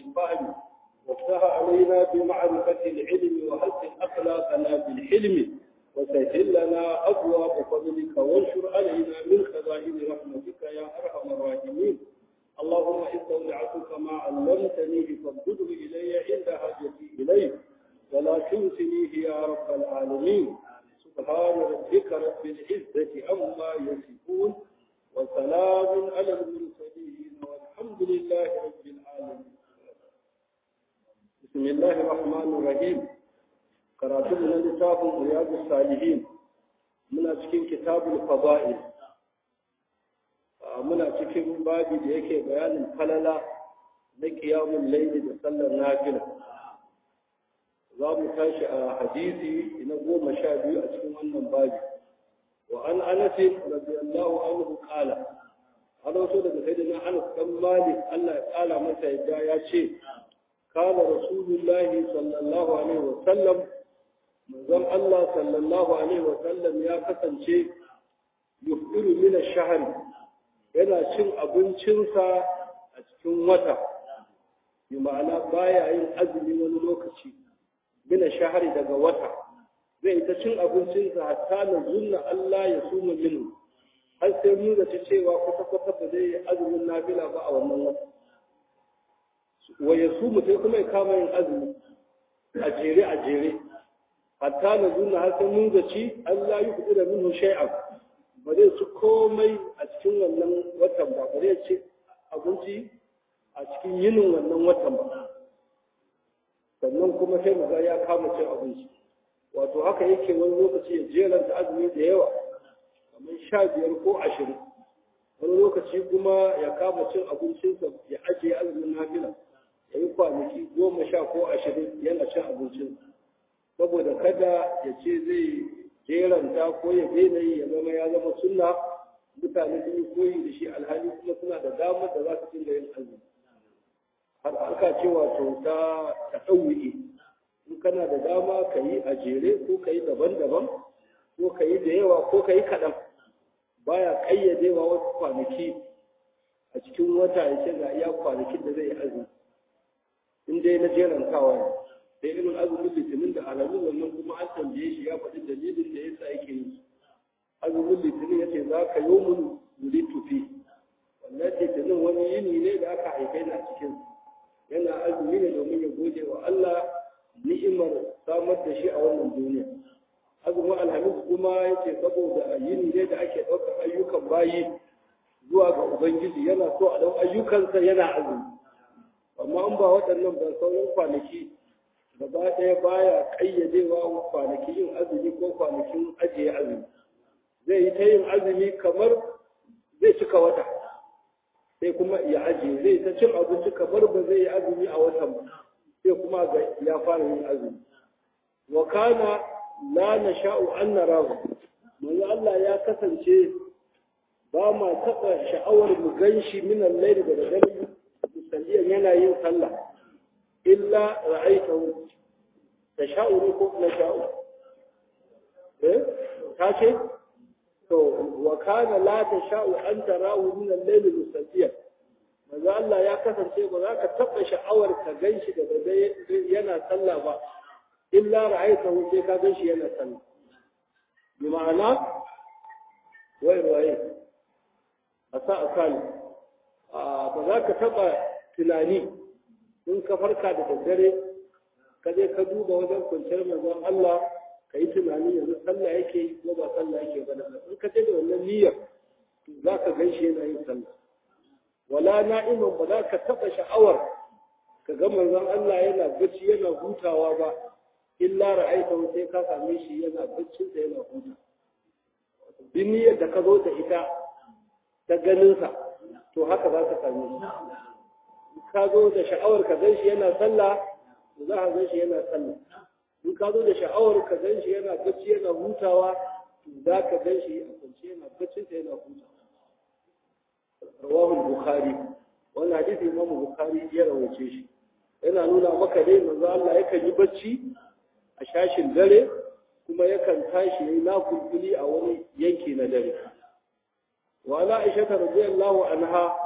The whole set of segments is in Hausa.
بالفهم وافتح علينا بمعرفة العلم وحسن أخلاقنا بالحلم وسهل لنا أبواب فضلك وانشر علينا من خزائن رحمتك يا أرحم الراحمين اللهم استودعتك ما علمتني فابدله إلي عند حاجتي إليه ولا تنسنيه يا رب العالمين سبحان ربك رب العزة عما يصفون وسلام على المرسلين والحمد لله رب العالمين بسم الله الرحمن الرحيم karatun na littafin riyadu salihin muna cikin kitabul fada'il muna cikin babi da yake bayanin falala na kiyamun laili da sallar nafila za mu tashi a hadisi na goma sha biyu a cikin wannan babi wa an anasin radiyallahu anhu qala an wato daga sayyidina anas dan malik Allah ya kala masa yadda ya ce kana rasulullahi sallallahu alaihi wa sallam manzon Allah sallallahu alaihi wa sallam ya kasance yufiru min ash-shahr yana cin abincinsa a cikin wata bi ma'ana baya yin azumi wani lokaci min ash-shahr daga wata zai ta cin abincinsa hatta na zunna Allah ya suma minu har sai mu da ta cewa kwata kwata ba zai yi azumin nafila ba a wannan wata wa ya sumu sai kuma ya kama yin azumi a jere a jere hatta na zunna har sai mun zaci Allah yi kudu da minhu shay'an ba zai ci komai a cikin wannan watan ba ba zai ci abinci a cikin yinin wannan watan ba sannan kuma sai mu ga ya kama cin abinci wato haka yake wani lokaci ya jeranta azumi da yawa kamar sha biyar ko ashirin wani lokaci kuma ya kama cin abincinsa ya ajiye azumin nafila ya yi kwanaki goma sha ko ashirin yana cin abincinsa saboda kada ya ce zai jeranta ko ya daina yi ya zama ya zama sunna mutane sun yi koyi da shi alhali kuma suna da damar da za su dinga yin azumi har aka ce wato ta ɗauki in kana da dama ka yi a jere ko ka yi daban-daban ko ka yi da yawa ko ka yi kaɗan baya ƙayyadewa wasu kwanaki a cikin wata ya ce ga iya kwanakin da zai yi azumi in dai na jerantawa ne da irin azumin litinin da alamun wannan kuma an tambaye shi ya faɗi dalilin da yasa yake yi azumin litinin ya ce za ka yi mun wuri tufi wannan litinin wani yini ne da aka haife na cikin yana azumi ne domin ya gode wa Allah ni'imar samar da shi a wannan duniya azumin alhamis kuma ya ce saboda yini ne da ake ɗaukar ayyukan bayi zuwa ga ubangiji yana so a ɗau ayyukansa yana azumi amma an ba waɗannan ban sauran kwanaki gaba ɗaya baya ƙayyadewa kwanaki yin azumi ko kwanakin ajiye azumi zai yi ta yin azumi kamar zai cika wata sai kuma ya ajiye zai ta cin abinci kamar ba zai yi azumi a watan ba sai kuma ga ya fara yin azumi wa kana la nasha'u an narahu manzo Allah ya kasance ba ma taɓa sha'awar mu ganshi min al-layl da dare musalliyan yana yin sallah illa ra'aytahu tasha'u ko nasha'u eh ta ce to wa kana la tasha'u an tarahu min al-layl musalliyan manzo Allah ya kasance ba za ka taɓa sha'awar ka ganshi da dare yana sallah ba illa ra'aytahu sai ka ganshi yana sallah bi ma'ana wai waye a sa akali ba za ka taɓa tunani in ka farka da daddare ka je ka duba wajen kwanciyar manzon Allah ka yi tunani yanzu sallah yake yi ko ba sallah yake ba in ka je da wannan niyyar za ka gan shi yana yin sallah wala na'iman ba za ka taɓa sha'awar ka ga manzon Allah yana bacci yana hutawa ba illa ra'aita sai ka same shi yana baccin sa yana huta bin niyyar da ka zo da ita ta ganinsa to haka za ka same shi ka zo da sha'awar ka gan shi yana sallah to za ka gan shi yana sallah in ka zo da sha'awar ka gan shi yana bacci yana hutawa to za ka gan shi a kwance yana baccin sa yana hutawa rawahu bukhari wannan hadisi imamu bukhari ya rawace shi yana nuna maka dai manzo Allah yakan yi bacci a shashin dare kuma yakan tashi yayi nakulkuli a wani yanki na dare wa ala aisha radiyallahu anha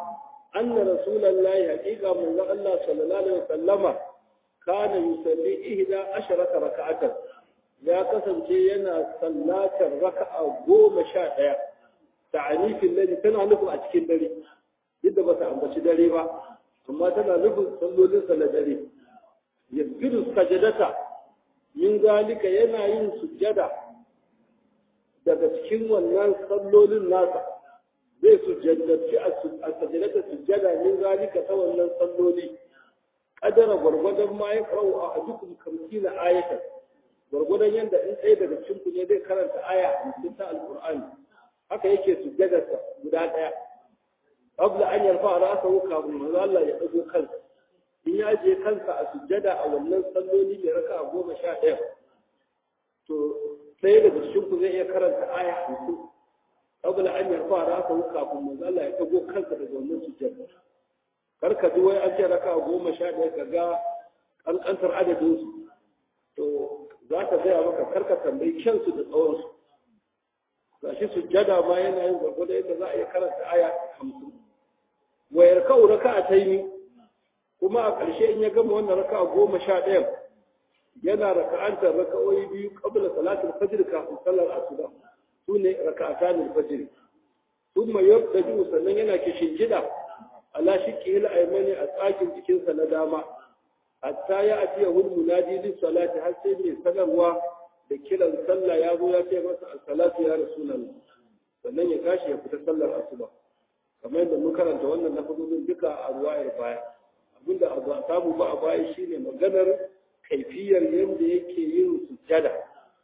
anna rasulullahi haqiqa manzo Allah sallallahu alaihi wasallama kana yusalli ihda asharata raka'atan ya kasance yana sallatar raka'a goma sha ɗaya ta'anifin lalle tana nufin a cikin dare yadda ba ta ambaci dare ba amma tana nufin sallolin sa na dare yasjudu sajadata min zalika yana yin sujjada daga cikin wannan sallolin nasa zai sujjadaci a sajadata sujjada min zalika ta wannan salloli kadara gwargwadon ma ya karau a dukkan kamsi na ayatan gwargwadon yadda in ɗaya daga cikin ku ne zai karanta aya hamsin ta alƙur'ani haka yake sujjadarsa guda ɗaya qabla an yarfa ra'sahu kafin manzo Allah ya dago kansa in ya je kansa a sujjada a wannan salloli da raka goma sha ɗaya to ɗaya daga cikin ku zai iya karanta aya hamsin qabla an yarfa ra'sahu kafin manzo Allah ya dago kansa daga wannan sujjada kar ka ji wai an ce raka goma sha ɗaya ka ga ƙanƙantar adadinsu to za ka gaya maka karka tambayi kyansu da tsawonsu ga shi sujjada ma yana yin gwargwado yadda za a iya karanta aya hamsin wayar kawo raka a taimi kuma a ƙarshe in ya gama wannan raka a goma sha ɗayan yana raka'antar raka'o'i biyu qabla salatul fajr kafin sallar asuba su ne raka'atan fajr thumma yabtaju sannan yana kishin gida ala shiqqi al aymani a tsakin jikinsa na dama hatta ya atiya hul munadi lis salati har sai mai sanarwa da kiran sallah ya zo ya ce masa as-salatu ya rasulullah sannan ya tashi ya fita sallar asuba kamar yadda mun karanta wannan lafazin duka a ruwayar baya abinda a samu ba a baya shine maganar kaifiyar yadda yake yin sujjada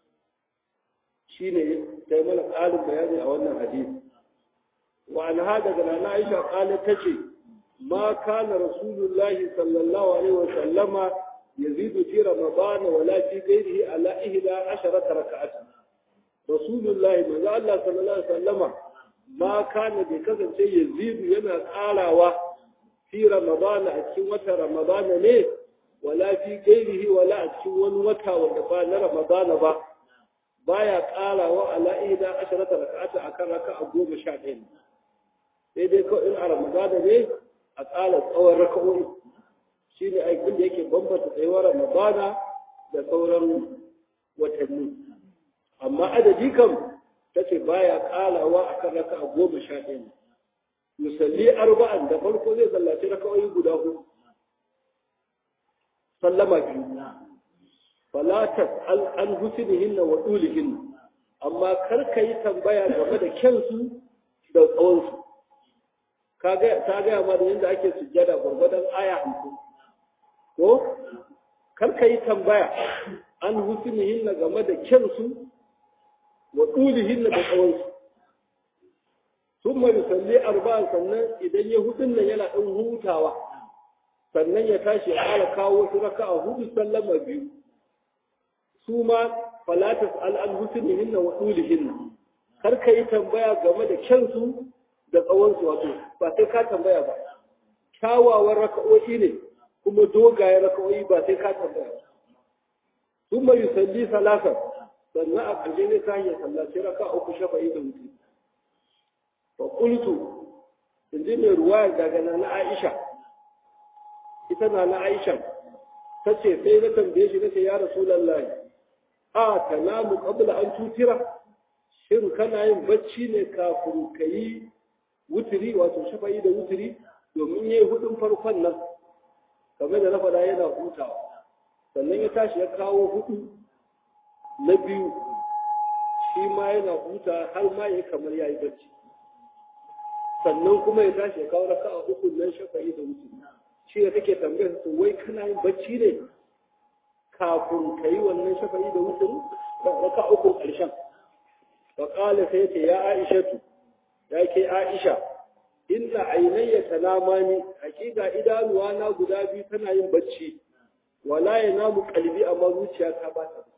shine sai mana ƙarin bayani a wannan hadisi wa an hada daga nana Aisha qalat tace ما كان رسول الله صلى الله عليه وسلم يزيد في رمضان ولا في غيره على إحدى عشرة ركعة رسول الله من الله صلى الله عليه وسلم ما كان بكذا شيء يزيد ينا قالاوا في رمضان أتكين وتا رمضان ليه ولا في غيره ولا أتكين وتا وتا رمضان با baya ƙarawa ala ihda asharata raka'ata akan raka'a goma sha ɗaya sai dai kawai in a ramadana ne a tsara tsawon raka'o'i shi ne aikin da yake bambanta tsayuwar ramadana da sauran watanni amma adadi kam ta ce baya kalawa a kan raka'a goma sha ɗaya ne musalli arba'an da farko zai sallaci raka'o'i guda hudu sallama biyu falatas an husnihinna wa dulihinna amma kar ka yi tambaya game da kyansu da tsawonsu ta gaya ma da yadda ake sujjada gwargwadon aya hamsin ko kar ka yi tambaya an husnihin na game da kyansu wa ɗulihin da tsawonsu sun mai salli arba'a sannan idan ya hudun nan yana ɗan hutawa sannan ya tashi ya ƙara kawo wasu raka a hudu sallama biyu su ma falatas al'an husnihin na wa ɗulihin kar ka yi tambaya game da kyansu da tsawonsu wato ba sai ka tambaya ba kyawawan raka'o'i ne kuma dogayen raka'o'i ba sai ka tambaya ba sun mai yusalli salasa sannan a ƙarshe ne ta hanyar sallaci raka uku shafa'i da wuce fa qultu in ji mai ruwa daga na Aisha ita na na Aisha ta ce sai na tambaye shi nace ya rasulullahi a tanamu qabla an tutira shin kana yin bacci ne kafin ka yi wuturi wato shafa'i da wuturi domin yayi hudun farkon nan kamar da na faɗa yana hutawa sannan ya tashi ya kawo hudu na biyu shi ma yana huta har ma ya kamar ya yi bacci sannan kuma ya tashi ya kawo raka a uku nan shafa'i da wuturi shi da kake tambayar su wai kana yin bacci ne kafin ka yi wannan shafa'i da wuturi raka uku ƙarshen faƙala sai ce ya aishatu ya ke Aisha, inna ainayya tanamani hakika idanuwa na guda biyu tana yin bacci, wala ya namu kalbi amma zuciya ta ba ta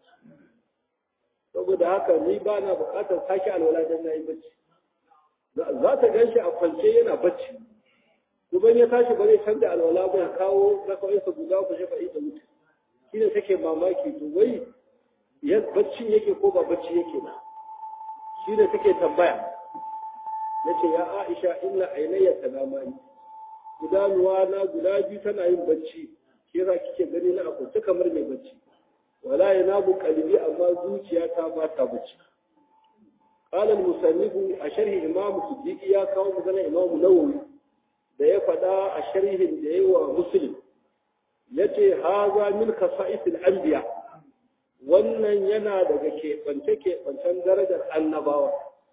Saboda haka ni ba na bukatar sake alwala don na yi bacci. Za ta gan shi a kwance yana bacci, kuma ya tashi ba zai canza alwala ba ya kawo rakawinsa guda ku shafa ita mutu. Shi ne take mamaki to wai baccin yake ko ba bacci yake ba. Shi ne take tambaya. nace ya Aisha inna ainayya tanamani idanuwa na guda biyu tana yin bacci shi yasa kike gani na akwai kamar mai bacci wala yanabu qalbi amma zuciya ta ba ta bacci قال المصنف أشره إمام صديق يا كاو مثلا إمام نووي da ya faɗa a sharhin da yi wa muslim ya ce haza min kasa'isil anbiya wannan yana daga keɓance-keɓancen darajar annabawa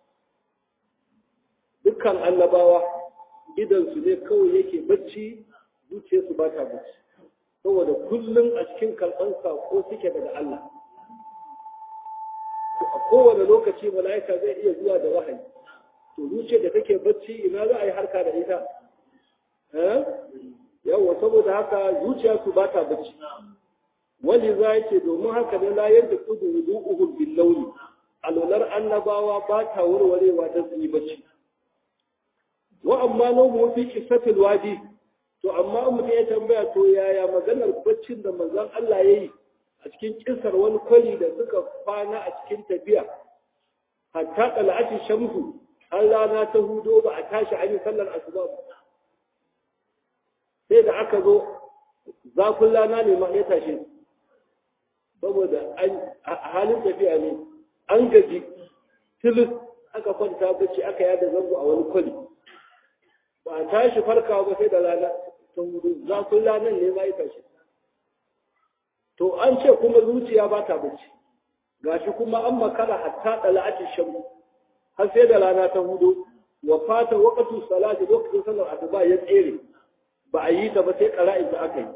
dukkan annabawa idansu ne kawai yake bacci zuciyarsu ba ta bacci saboda kullum a cikin karɓar ko suke daga Allah a kowane lokaci mala'ika zai iya zuwa da wahayi to zuciyar da take bacci ina za a yi harka da ita yawwa saboda haka zuciya su ba ta bacci wani za ya ce domin haka ne layar da kudu wudu'uhum bin launi alwalar annabawa ba ta warwarewa ta su yi bacci wa amma nomu fi kisatil wadi to amma mutum ya tambaya to yaya maganar baccin da manzon Allah ya yi a cikin kisar wani kwali da suka kwana a cikin tafiya hatta ɗala'atin shamsu har rana ta hudo ba a tashi an yi sallar asuba ba sai da aka zo zafin rana ne ma ya tashe saboda a halin tafiya ne an gaji tilis aka kwanta bacci aka yada zango a wani kwali ba a tashi farkawa ba sai da rana ta hudu zafin ranar ne ma ya tashe to an ce kuma zuciya ba ta bacci gashi kuma an makara hatta dala'ati shamu har sai da rana ta hudu wa fata waqtu salati lokacin sallar asuba ya tsere ba a yi ta ba sai qara'in ta aka yi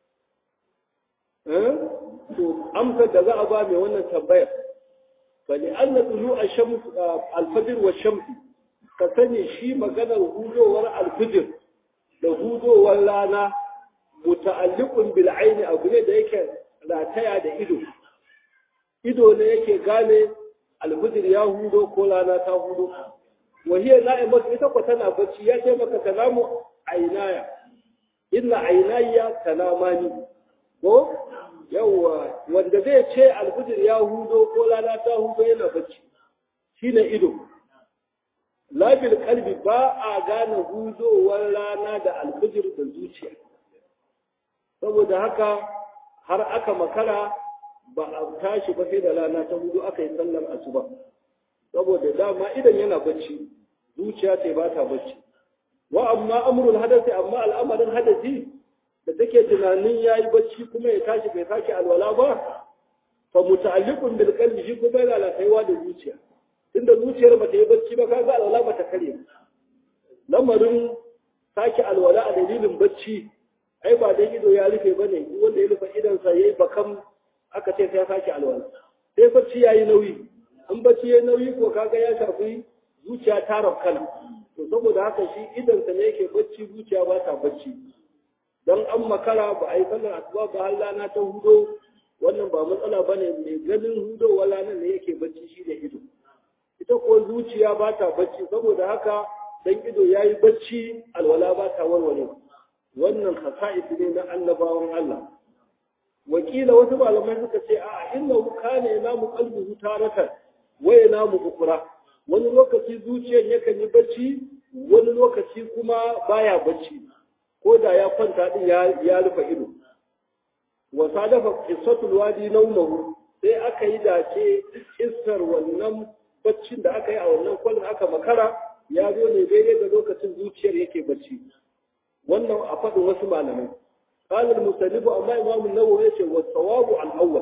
eh to amsar da za a ba mai wannan tambayar fa li anna tulu ash-shams al-fajr wa shams ka sani shi maganar hudowar al-fajr da hudowar rana muta'alliqun bil aini abu ne da yake rataya da ido ido ne yake gane alhujir ya hudo ko rana ta hudo wahiyar na'imar ita ko tana bacci ya ce maka kalamu ainaya inna ainayya kalamani ko yawwa wanda zai ce alhujir ya hudo ko rana ta hudo yana bacci shine ido labil kalbi ba a gane hudowar rana da alhujir da zuciya saboda haka har aka makara ba a tashi ba sai da rana ta hudu aka yi sallar asuba saboda dama idan yana bacci zuciya ce ba ta bacci wa amma amrul hadasi amma al'amarin hadasi da take tunanin yayi bacci kuma ya tashi bai sake alwala ba fa muta'alliqun bil qalbi shi kuma yana lataiwa da zuciya tunda zuciyar ba ta yi bacci ba kaga alwala ba ta kare lamarin sake alwala a dalilin bacci ai ba dai ido ya rufe bane duk wanda ya rufe idansa yayi bakam aka ce sai ya sake alwala sai bacci yayi nauyi in bacci yayi nauyi ko kaga ya shafi zuciya ta rafkana to saboda haka shi idansa ne yake bacci zuciya ba ta bacci dan an makara ba a yi sallar asuba ba har rana ta hudo wannan ba matsala bane mai ganin hudo wala nan ne yake bacci shi da ido ita ko zuciya ba ta bacci saboda haka dan ido yayi bacci alwala ba ta warware wannan khasa'is ne na annabawan Allah wakila wasu malamai suka ce a innahu kana yanamu qalbuhu taratan wa yanamu ukra wani lokaci zuciyar yakan yi bacci wani lokaci kuma baya bacci ko da ya kwanta din ya rufe ido wa sadafa qissatul wadi nawmahu sai aka yi dace kissar wannan baccin da aka yi a wannan kwallon aka makara ya zo ne daidai da lokacin zuciyar yake bacci wannan a faɗin wasu malamai قال المسلم أما إمام النووي يقول والصواب الأول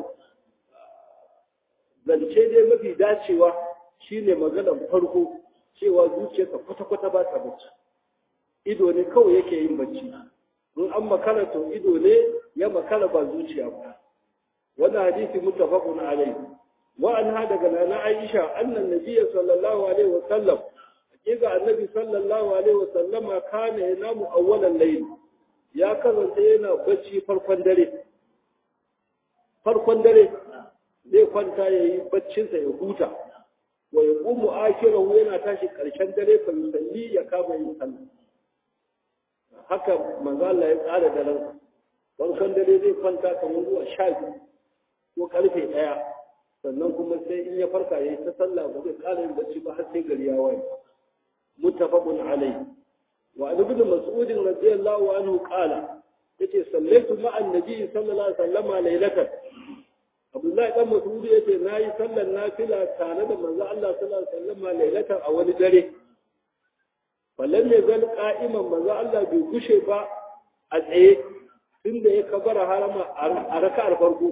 zance dai mafi dacewa shine maganar farko cewa zuciyarka kwata-kwata ba ta bacci ido ne kawai yake yin bacci in an makara to ido ne ya makara ba zuciya ba wannan hadisi muttafaqun alayhi wa anha daga nana Aisha annan nabiyyi sallallahu alaihi wa sallam hakika annabi sallallahu alaihi wa sallama kana yanamu awwalan layl ya kasance yana bacci farkon dare farkon dare zai kwanta ya yi baccinsa ya huta wa ya ƙumu akirahu yana tashi ƙarshen dare fa yusalli ya kama yin sallah haka manzo Allah ya tsara daren farkon dare zai kwanta kamar zuwa sha biyu ko karfe ɗaya sannan kuma sai in ya farka ya yi ta sallah ba zai ƙara yin bacci ba har sai gari ya waye muttafaqun alayhi wa ibn mas'ud radiyallahu anhu qala yace sallaitu ma'a annabi sallallahu alaihi wasallam laylatan Abdullahi dan Mas'ud yace nayi sallar nafila tare da manzo Allah sallallahu alaihi wasallam laylatan a wani dare wallan ne zal qa'iman manzo Allah bai gushe ba a tsaye tunda ya kabara harama a raka'ar farko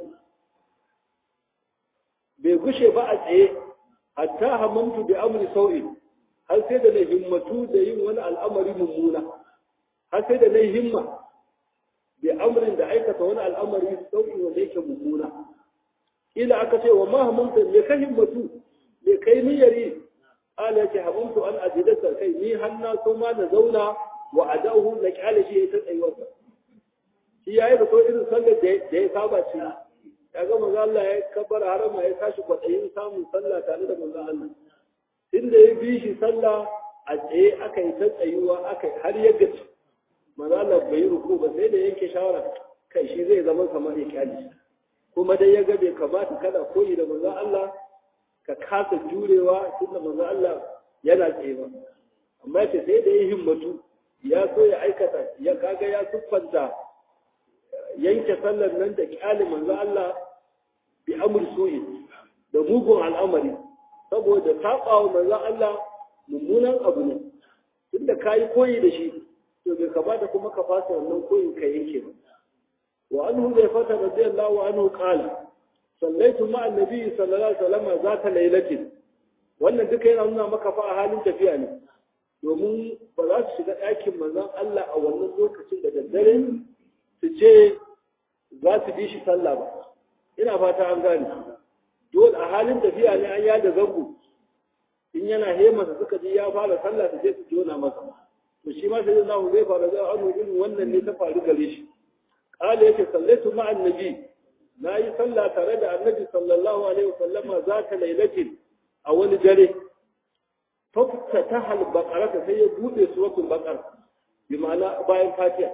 bai gushe ba a tsaye hatta hamamtu bi amri sau'i har sai da na himmatu da yin wani al'amari mummuna har sai da na himma bi amrin da aikata wani al'amari sau'i wanda yake mummuna ila aka ce wa ma hamamta me ka himmatu me kai niyyari ala yake hamamtu an ajidata kai ni hanna so ma na zauna wa adahu na kyale shi ya ta tsayuwarsa shi yayi da ko irin sallar da ya saba ci ya ga manzo Allah ya kabbara harama ya tashi kwatsayin samun sallah tare da manzo Allah inda ya bi shi sallah a tsaye aka yi ta tsayuwa aka har ya gaci manzo Allah bai yi ruku ba sai da yanke shawara kai shi zai zama kamar ya kyali kuma dai ya ga bai kamata kada koyi da manzo Allah ka kasa jurewa tunda manzo Allah yana tsaye ba amma ce sai da ya himmatu ya so ya aikata ya kaga ya siffanta yanke sallar nan da kyale manzo Allah bi amr su'i da mugun al'amari saboda tabawa manzo Allah mummunan abu ne tunda kai koyi da shi to bai kamata kuma ka fasa wannan koyin ka yanke ba wa anhu zai fata radiyallahu anhu qala sallaitu ma'a annabi sallallahu alaihi wasallam zata lailatin wannan duka yana nuna maka fa a halin tafiya ne domin ba za su shiga ɗakin manzon Allah a wannan lokacin da daddare su ce za su bi shi sallah ba ina fata an gane dole a halin tafiya ne an yada zango in yana hemasa suka ji ya fara sallah su je su jona masa to shi ma sai Allah zai fara da anu irin wannan ne ta faru gare shi qala yake sallaitu ma annabi nayi sallah tare da annabi sallallahu alaihi wasallama zata lailatin a wani dare faftataha al-baqara sai ya bude suratul baqara bi ma'ana bayan fatiha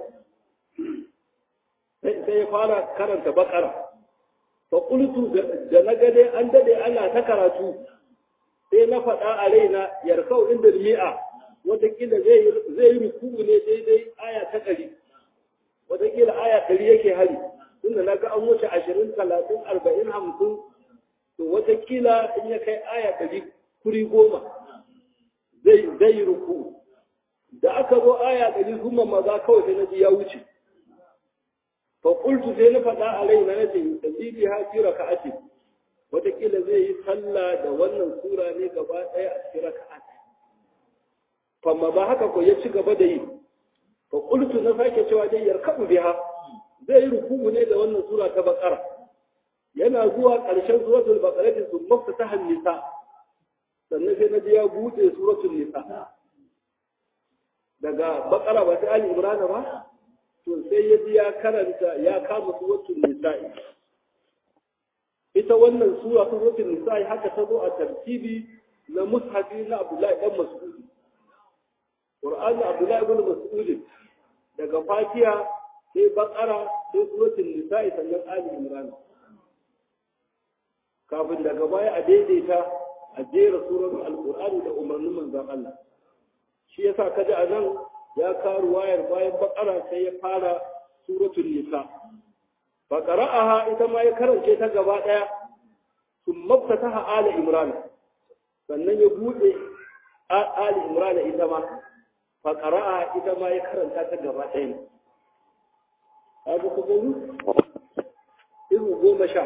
sai ya fara karanta bakara fa qultu da na gade an dade ana ta karatu sai na faɗa a raina yarkau inda mi'a watakila zai zai yi ruku'u ne daidai aya ta ɗari watakila aya ɗari yake hari tunda na ga an wuce ashirin talatin arba'in hamsin to watakila in ya kai aya ɗari kuri goma zai zai yi ruku'u da aka zo aya ɗari kuma maza kawai sai na ji ya wuce faƙultu sai na faɗa a raina na ce tasiri ha fi raka'atin wataƙila zai yi sallah da wannan sura ne gaba ɗaya a cikin raka'at famma ba haka ko ya ci gaba da yi faƙultu na sake cewa dai yarkabu biha zai yi ruku'u ne da wannan sura ta baƙara yana zuwa ƙarshen suratul baqara din sun mafta ta nisa sannan sai na ji ya buɗe suratul nisa daga baƙara ba sai ali imrana ba to sai ya ji ya karanta ya kama suratul nisa'i ita wannan sura ta suratul nisa'i haka ta zo a tartibi na mushafi na Abdullahi dan Mas'ud Qur'ani Abdullahi ibn Mas'ud daga Fatiha sai Baqara sai suratul nisa'i sannan Ali Imran kafin daga baya a daidaita a jera surar Al-Qur'ani da umarnin manzon Allah shi yasa kaji a nan ya karu wayar bayan bakara sai ya fara suratul nisa fa qara'aha ita ma ya karance ta gaba daya thumma fataha ala imran sannan ya bude ali imran ita ma fa qara'aha ita ma ya karanta ta gaba daya abu ku gani izu goma sha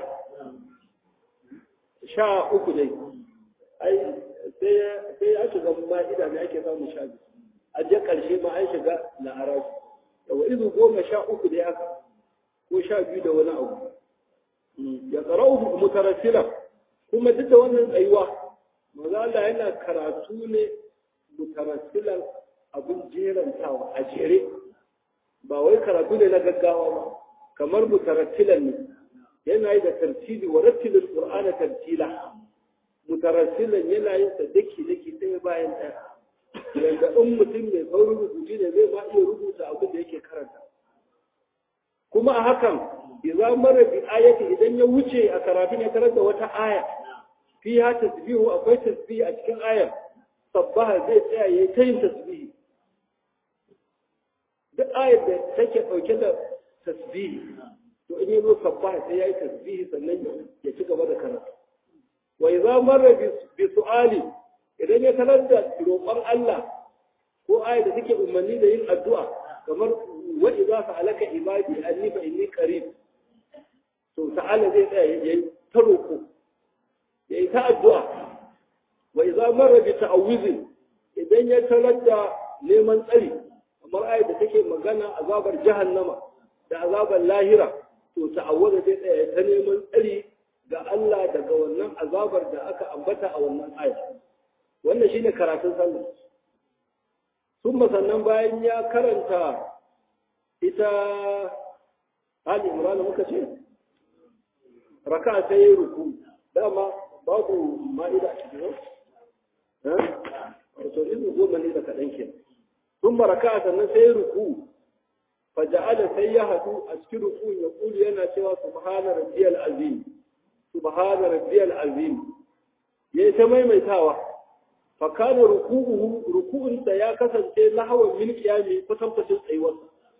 sha uku dai ai sai sai ya shiga ma'ida ne ake samu sha biyu a je ƙarshe ma an shiga la'arabi da wa izu goma sha uku dai haka ko sha biyu da wani abu ya tsarau mutarassila kuma duk da wannan tsayuwa maza Allah yana karatu ne mutarassilan abin jerantawa a jere ba wai karatu ne na gaggawa ba kamar mutarassilan ne yana yi da tartili wa rattilul qur'ana tartila mutarassilan yana yin sa daki daki ɗaya bayan ɗaya yanda in mutum mai saurin rubutu ne zai ma iya rubuta abin da yake karanta kuma a hakan idza mara bi ayati idan ya wuce a karatu ne karanta wata aya fiha tasbihu akwai tasbihi a cikin ayar sabbaha zai tsaya yayi ta yin tasbihi duk ayar da take ɗauke da tasbihi to in yazo sabbaha sai yayi tasbihi sannan ya ci gaba da karatu wa idza marra bi su'ali idan ya talar da roƙon Allah ko ayar da take umarni da yin addu'a kamar wa idza sa'alaka ibadi anni fa inni qarib to ta'ala zai tsaya yayi ta roƙo yayi ta addu'a wa idza marra bi ta'awuzin idan ya talar da neman tsari kamar ayat da take magana azabar jahannama da azabar lahira to ta'awwaza zai tsaya ta neman tsari ga Allah daga wannan azabar da aka ambata a wannan ayat wannan shine karatun sallah sun sannan bayan ya karanta ita Ali Imran muka ce raka sai ruku dama babu ma'ida a cikin to izu goma ne da kaɗan ke sun baraka sannan sai ruku faja'ala sai ya haɗu a cikin ruku ya kuli yana cewa subhana rabbiyal azim subhana rabbiyal azim yayi ta maimaitawa fa kana ruku'uhu ruku'un da ya kasance lahawan min qiyami kwatankwacin tsayuwar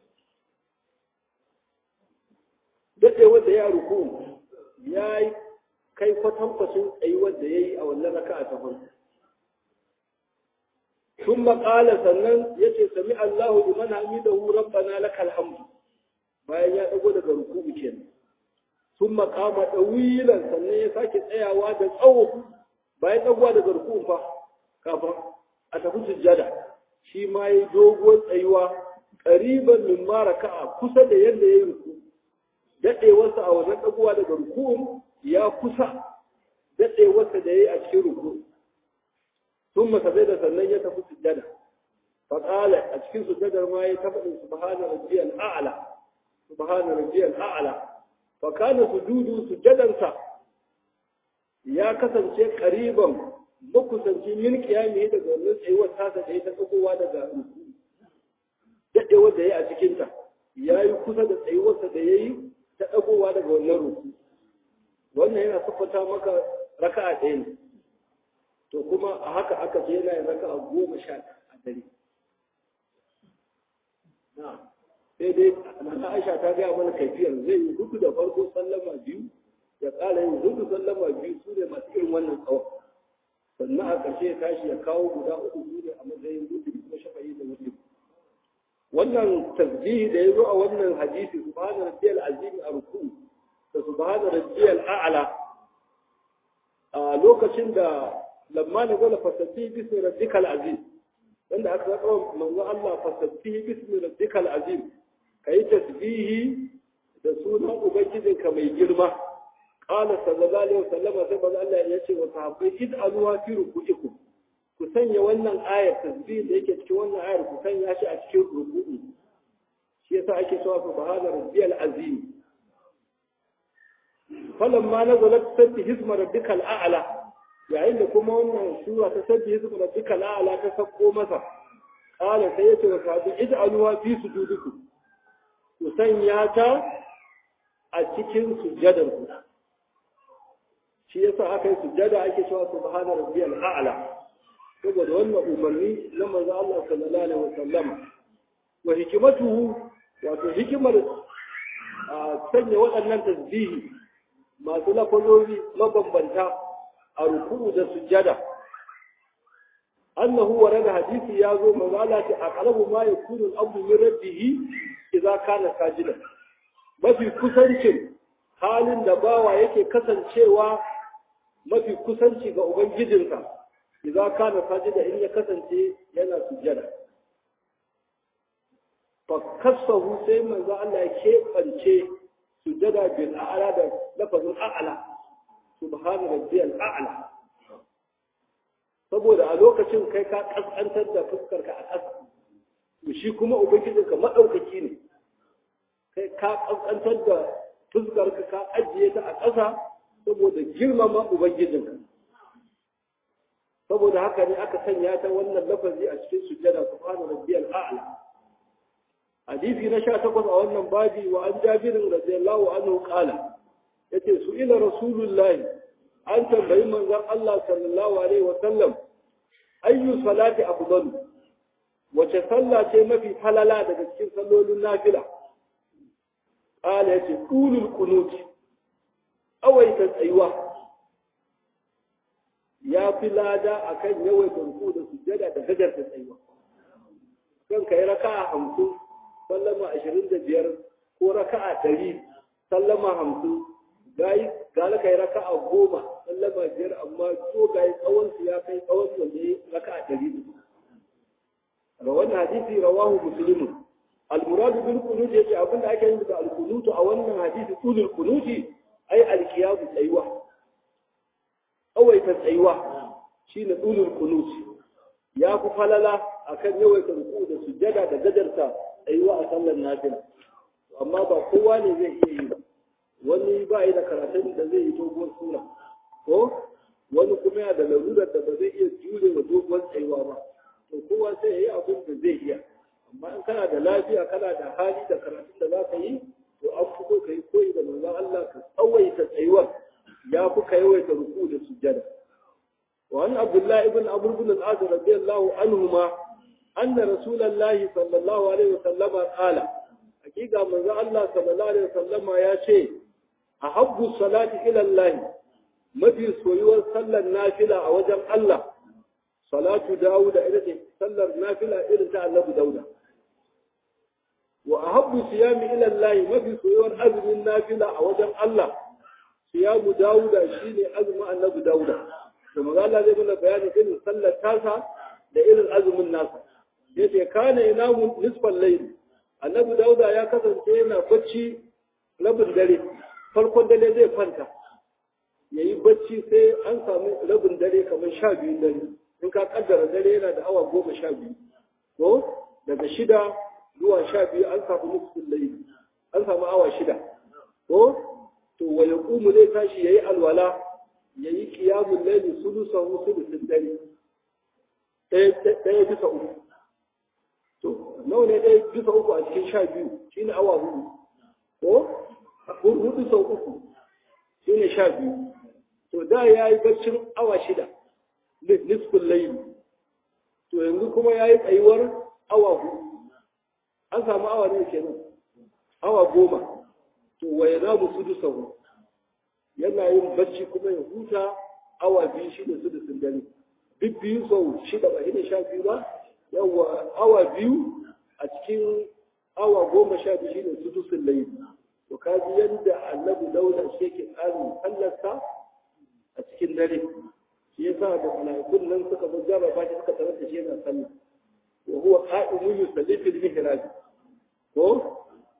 dade wanda ya ruku ya kai kwatankwacin tsayuwar da yayi a wannan raka'a ta farko ثم قال sannan yace sami Allahu liman hamidahu rabbana lakal hamd bayan ya dago daga ruku'u kenan thumma qama dawilan sannan ya sake tsayawa da tsawo bayan dagowa daga ruku'u fa kafin a tafi sujjada shi ma yi doguwar tsayuwa qariban min ma raka'a kusa da yadda yayi ruku dadewarsa a wannan dagowa daga ruku'u ya kusa dadewarsa da yayi a cikin ruku'u ثم سجد sannan ya tafi sujjada fa qala a cikin sujjadar ma ya tafi subhana rabbiyal a'la subhana rabbiyal a'la fa kana sujudu sujjadansa ya kasance qariban makusanci min qiyami daga wannan tsayuwar tasa da ya ta tsakowa daga ruku dadewar da ya a cikin ta yayi kusa da tsayuwarsa da yayi ta dagowa daga wannan ruku wannan yana siffata maka raka'a ɗaya ne to kuma a haka aka je yana yin raka a goma sha a dare sai dai nana aisha ta gaya mana kaifiyar zai yi hudu da farko sallama biyu ya ƙara yin hudu sallama biyu su ne masu irin wannan tsawon sannan a ƙarshe ya tashi ya kawo guda uku su ne a matsayin hudu kuma shafa'i da hudu wannan tasbihi da ya zo a wannan hadisi subhana rabbiyal azim a ruku da subhana rabbiyal a'la a lokacin da lamma na gwada fasabbi bismi rabbikal azim wanda aka zaɓa manzo Allah fasabbi bismi rabbikal azim kai tasbihi da sunan ubangijinka mai girma qala sallallahu alaihi wasallam sai manzo Allah ya ce wa sahabbai id'aluha fi ruku'ikum ku sanya wannan ayar tasbih da yake cikin wannan ayar ku sanya shi a cikin ruku'i shi yasa ake cewa subhana rabbiyal azim falamma nazalat sabbi hisma rabbikal a'la yayin da kuma wannan sura ta sabbi hisma rabbikal a'la ta sako masa qala sai yace wa sahabi ij'aluha fi sujudikum ku sanya ta a cikin sujjadar ku shi yasa aka yi sujjada ake cewa subhana rabbiyal a'la saboda wannan umarni na manzo Allah sallallahu alaihi wasallam wa hikimatuhu wato hikimar sanya waɗannan tasbihi masu lafazori mabambanta a ruku'u da sujjada annahu warada hadisi ya zo manzo Allah ce aqrabu ma yakunu al-abdu min rabbih idza kana sajidan mafi kusancin halin da bawa yake kasancewa mafi kusanci ga ubangijinsa idza kana sajida in ya kasance yana sujjada fa kasahu sai manzo Allah ya keɓance sujjada bil a'la da lafazin a'la subhana rabbiyal a'la saboda a lokacin kai ka kaskantar da fuskarka a ƙasa to shi kuma ubangijinka madaukaki ne kai ka kaskantar da fuskarka ka ajiye ta a ƙasa saboda girmama ubangijinka saboda haka ne aka sanya ta wannan lafazi a cikin sujjada subhana rabbiyal a'la hadisi na 18 a wannan babi wa an jabirin radiyallahu anhu qala yace su ila rasulullahi an tambayi manzon Allah sallallahu alaihi wa sallam ayyu salati afdalu wace sallah ce mafi falala daga cikin sallolin nafila qala yace qulul qunut awaita tsayuwa ya fi lada akan yawaita ruku da sujjada da gajar da tsayuwa kan kai raka'a hamsin sallama ashirin da biyar ko raka'a ɗari sallama hamsin gayi gala kai raka'a goma sallama biyar amma so gayi tsawon su ya kai tsawon wanda ya raka'a ɗari ga wannan hadisi rawahu muslimun al-muradu bil qunut yace abin da ake yin da al-qunut a wannan hadisi tulul qunuti ai al-qiyam tsayuwa awaita tsayuwa shine tulul qunut ya fi falala akan yawaita ruku da sujjada da gajarta tsayuwa a sallar nafila amma ba kowa ne zai iya yi ba wani ba yi da karatun da zai yi doguwar sura ko wani kuma yana da larurar da ba zai iya jure wa doguwar tsayuwa ba to kowa sai ya yi abin da zai iya amma in kana da lafiya kana da hali da karatun da za ka yi to an fito ka yi koyi da manzon Allah ka tsawaita tsayuwar ya fi ka yawaita ruku da sujjada وعن عبد الله بن عمرو بن العاص رضي الله عنهما أن رسول الله صلى الله عليه وسلم قال حقيقة من الله صلى الله عليه وسلم يا شيء أحب الصلاة إلى الله mafi soyuwar sallar nafila a wajen Allah salatu Dawuda ita ce sallar nafila irin ta Annabi Dauda wa ahabbu siyami ila Allah mafi soyuwar azumin nafila a wajen Allah siyamu Dawuda shine azumin Annabi Dauda to maza Allah zai mana bayani irin sallar tasa da irin azumin nasa yace kana inamu nisfal layl Annabi Dauda ya kasance yana bacci rabin dare farkon dare zai kwanta ya yi bacci sai an samu rabin dare kamar sha biyu dare in ka kaddara dare yana da awa goma sha biyu ko daga shida zuwa sha biyu an samu nufin laili an samu awa shida ko to wa ya kumu zai tashi ya yi alwala ya yi kiyamun laili sulusan sulusin dare ɗaya bisa uku to nawa ne ɗaya bisa uku a cikin sha biyu shine awa hudu ko hudu sau uku shine sha biyu to da ya yi baccin awa shida nisfin laili to yanzu kuma ya yi tsayuwar awa hudu an samu awa ne kenan awa goma to waye za mu sudu sahu yana yin bacci kuma ya huta awa biyu shida su da sun dare duk biyu sau shida ba shida sha biyu ba yawa awa biyu a cikin awa goma sha biyu shine sudu sun laili to kaji yadda annabi dauda shi yake tsarin sallarsa a cikin dare shi yasa da mala'ikun nan suka zo jarraba shi suka tarar da shi yana sallah wa huwa qa'imun yusalli fil mihrab ko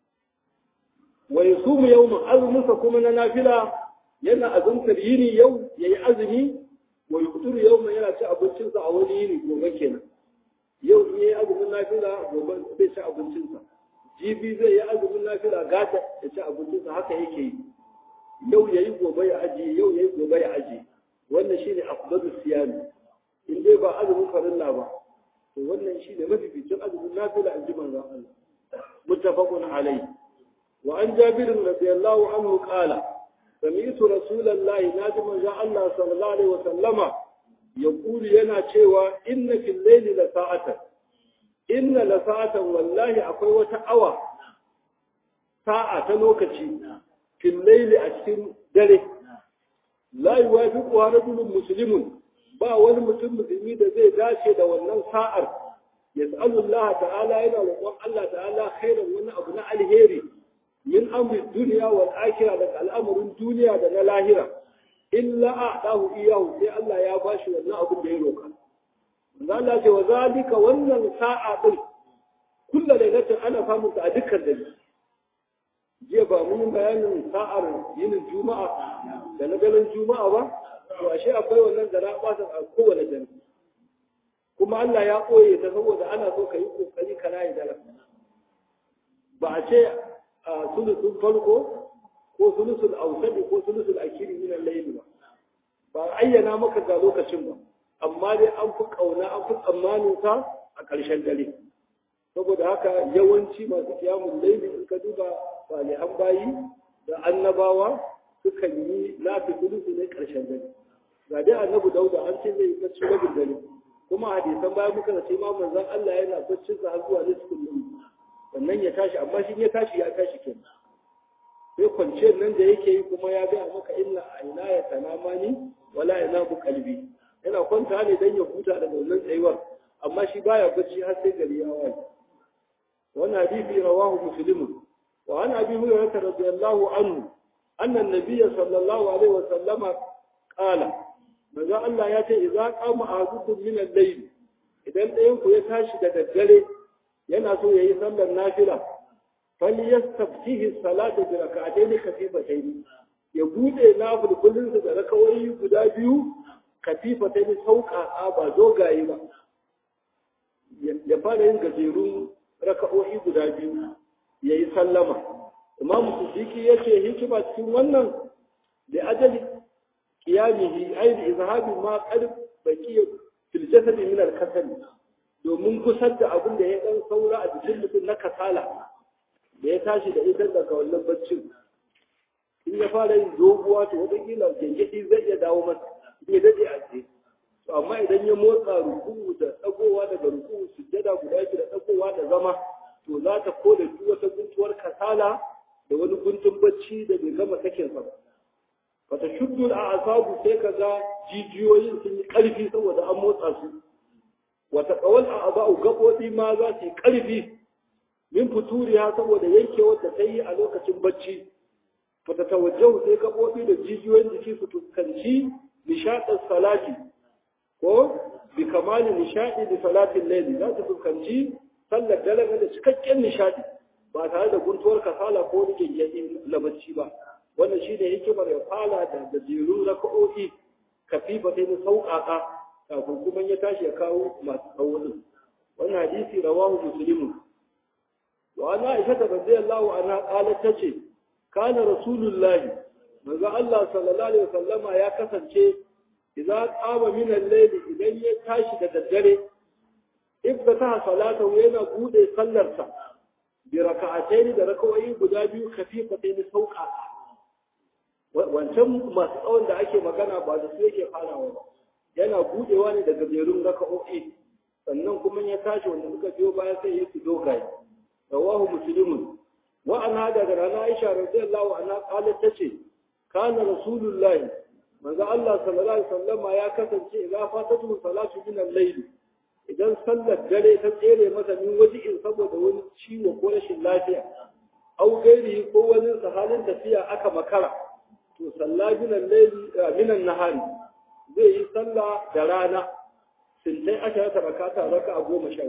wa yasumu yawma azmusa kuma na nafila yana azumtar yini yau yayi azumi wa yuqtiru yawma yana ci abincinsa a wani yini gobe kenan yau in yayi azumin nafila gobe zai ci abincinsa jibi zai yi azumin nafila gata ya ci abincinsa haka yake yi yau yayi gobe ya ajiye yau yayi gobe ya ajiye wannan shine afdalu siyami in dai ba azumin farilla ba to wannan shine mafificin azumin nafila in ji manzon Allah muttafaqun alayhi wa an jabir radiyallahu anhu qala سمعت رسول الله ناجم جاء الله صلى الله عليه وسلم يقول ينا cewa inna fil layli la sa'atan inna la sa'atan wallahi akwai wata awa sa'a ta lokaci fil layli a cikin dare la yuwafiqu rajulun muslimun ba wani mutum musulmi da zai dace da wannan sa'ar yas'alu Allah ta'ala yana roƙon Allah ta'ala khairan wani abu na alheri min amri duniya wal akhirah da al'amarin duniya da na lahira illa a'dahu iyahu sai Allah ya bashi wannan abin da ya roka manzo Allah ce wa zalika wannan sa'a din kullu lailatin ana samun ta a dukkan dare jiya ba mun bayanin sa'ar yinin juma'a da na ganin juma'a ba to ashe akwai wannan da na a kowane dare kuma Allah ya koye ta saboda ana so ka yi kokari ka rayu dare ba a ce a sulusun farko ko sulusul ausadi ko sulusul akiri min al-layl ba ba ayyana maka ga lokacin ba amma dai an fi kauna an fi tsammanin sa a ƙarshen dare saboda haka yawanci masu kiyamun laili in ka duba salihan bayi da annabawa sukan yi lafi sulusu ne ƙarshen dare ga dai annabi dauda an ce zai bacci rabin dare kuma hadisan bayan muka ce ma manzon Allah yana baccin sa har zuwa nisfin layl sannan ya tashi amma shi ya tashi ya tashi kenan sai kwanciyar nan da yake yi kuma ya ga maka inna aina ya tanamani wala yanabu qalbi yana kwanta ne dan ya huta daga wannan tsayuwar amma shi baya bacci har sai gari ya waye wannan hadisi rawahu muslim wa an abi hurairah radiyallahu anhu anna an-nabiy sallallahu alaihi wa sallama qala manzo Allah ya ce idza qama ahadukum min al-layl idan ɗayan ku ya tashi da daddare yana so yayi sallar nafila falyastaftihi salata bi rak'atayn khafifatayn ya bude nafilin da rakawoyi guda biyu khafifatayn sauƙaƙa ba dogaye ba ya fara yin gajerun raka'o'i guda biyu yayi sallama imam siddiqi yace hikima cikin wannan da ajali qiyamihi ay bi izhabi ma qad baqiya fil jasad min al kasal domin kusar da abin da ya dan saura a jikin mutum na kasala da ya tashi da ita daga wannan baccin in ya fara yin doguwa to wataƙila gengedi zai iya dawo masa zai daɗe a tsaye to amma idan ya motsa ruku'u da ɗagowa daga ruku'u sujjada guda biyu da ɗagowa da zama to za ta koda duk wata guntuwar kasala da wani guntun bacci da bai gama sakin sa ba fata shuddul a asabu sai ka ga jijiyoyin sun yi ƙarfi saboda an motsa su wata ƙawal a aba'u gaɓoɓi ma za su yi ƙarfi min futuriya saboda yankewar da ta yi a lokacin bacci fata tawajjahu sai gaɓoɓi da jijiyoyin jiki su fuskanci nishaɗin salati ko bi kamali nishaɗi da salatin laili za su fuskanci sallar dare da cikakken nishaɗi ba tare da guntuwar kasala ko wani gyangyaɗi na bacci ba wannan shi ne hikimar ya fara da gajerun raka'o'i kafifa sai na sauƙaƙa kafin kuma ya tashi ya kawo masu tsawon wannan hadisi rawahu muslimun wa ana aisha ta radiyallahu anha qalat tace kana rasulullahi manzo Allah sallallahu alaihi wasallama ya kasance idza qama min al-layl idan ya tashi da daddare iftataha salatahu yana bude sallarsa bi raka'atayn da raka'o'i guda biyu khafifatayn sauqa wancan masu tsawon da ake magana ba da su yake farawa ba yana budewa ne daga jerun raka'o'i sannan kuma ya tashi wanda suka biyo baya sai ya su dogaye rawahu muslimun wa an hada da rana Aisha radiyallahu anha qalat tace kana rasulullahi manzo Allah sallallahu alaihi wasallama ya kasance idza fatatu salatu min al-layl idan sallar dare ta tsere masa min waji'in saboda wani ciwo ko rashin lafiya au gairi ko wani halin tafiya aka makara to salla min al-layl min an-nahari zai yi sallah da rana sintai aka ta rakata raka goma sha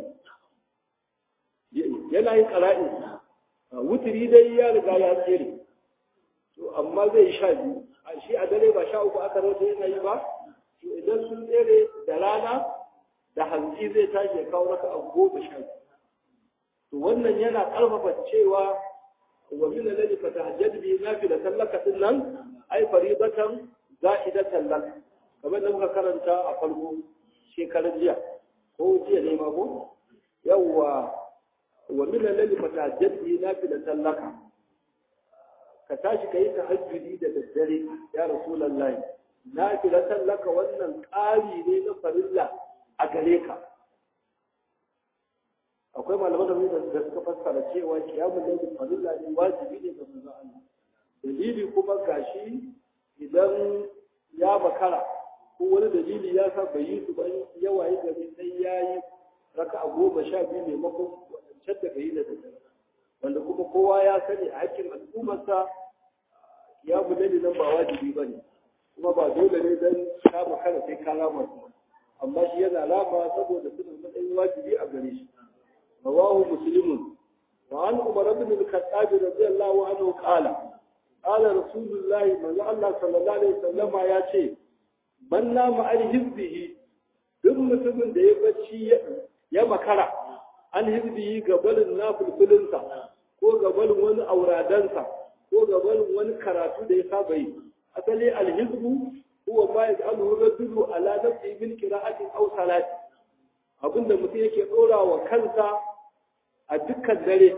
biyu yana yin qara'in wutiri dai ya riga ya tsere to amma zai sha biyu shi a dare ba sha uku aka rauta yana yi ba to idan sun tsere da rana da hantsi zai tashi ya kawo raka a goma sha to wannan yana ƙarfafa cewa wa min alladhi fatahajjad bi nafila tallaka din nan ai faridatan za'idatan lak kamar da muka karanta a farko shekaran jiya ko jiya ne ma ko yawwa wa min alladhi fatahajjad bi nafila tallaka ka tashi ka yi tahajjudi da daddare ya rasulullahi na filatan laka wannan ƙari ne na farilla a gare ka akwai malaman da da suka fassara cewa kiyamun laifin farilla ne wajibi ne ga manzo Allah dalili kuma gashi idan ya makara ko wani dalili ya sa bai yi su ba yawa yi gari sai ya yi raka a goma sha biyu maimakon wadancan da yi da daddare wanda kuma kowa ya sani a hakkin al'ummarsa ya bulali nan ba wajibi ba ne kuma ba dole ne don kama kana sai ka rama su amma shi yana rama saboda suna matsayin wajibi a gare shi rawahu muslimun wa an umar ibn al-khattab radiyallahu anhu qala qala rasulullahi manzo Allah sallallahu alaihi wasallama ya ce man nama an hizbihi duk mutumin da ya bacci ya makara an hizbihi gabalin nafulfulinsa ko gabalin wani auradansa ko gabalin wani karatu da ya saba yi asali alhizbu huwa ma yaj'aluhu rajulu ala nafsi min qira'atin aw salati abinda mutum yake dora wa kansa a dukkan dare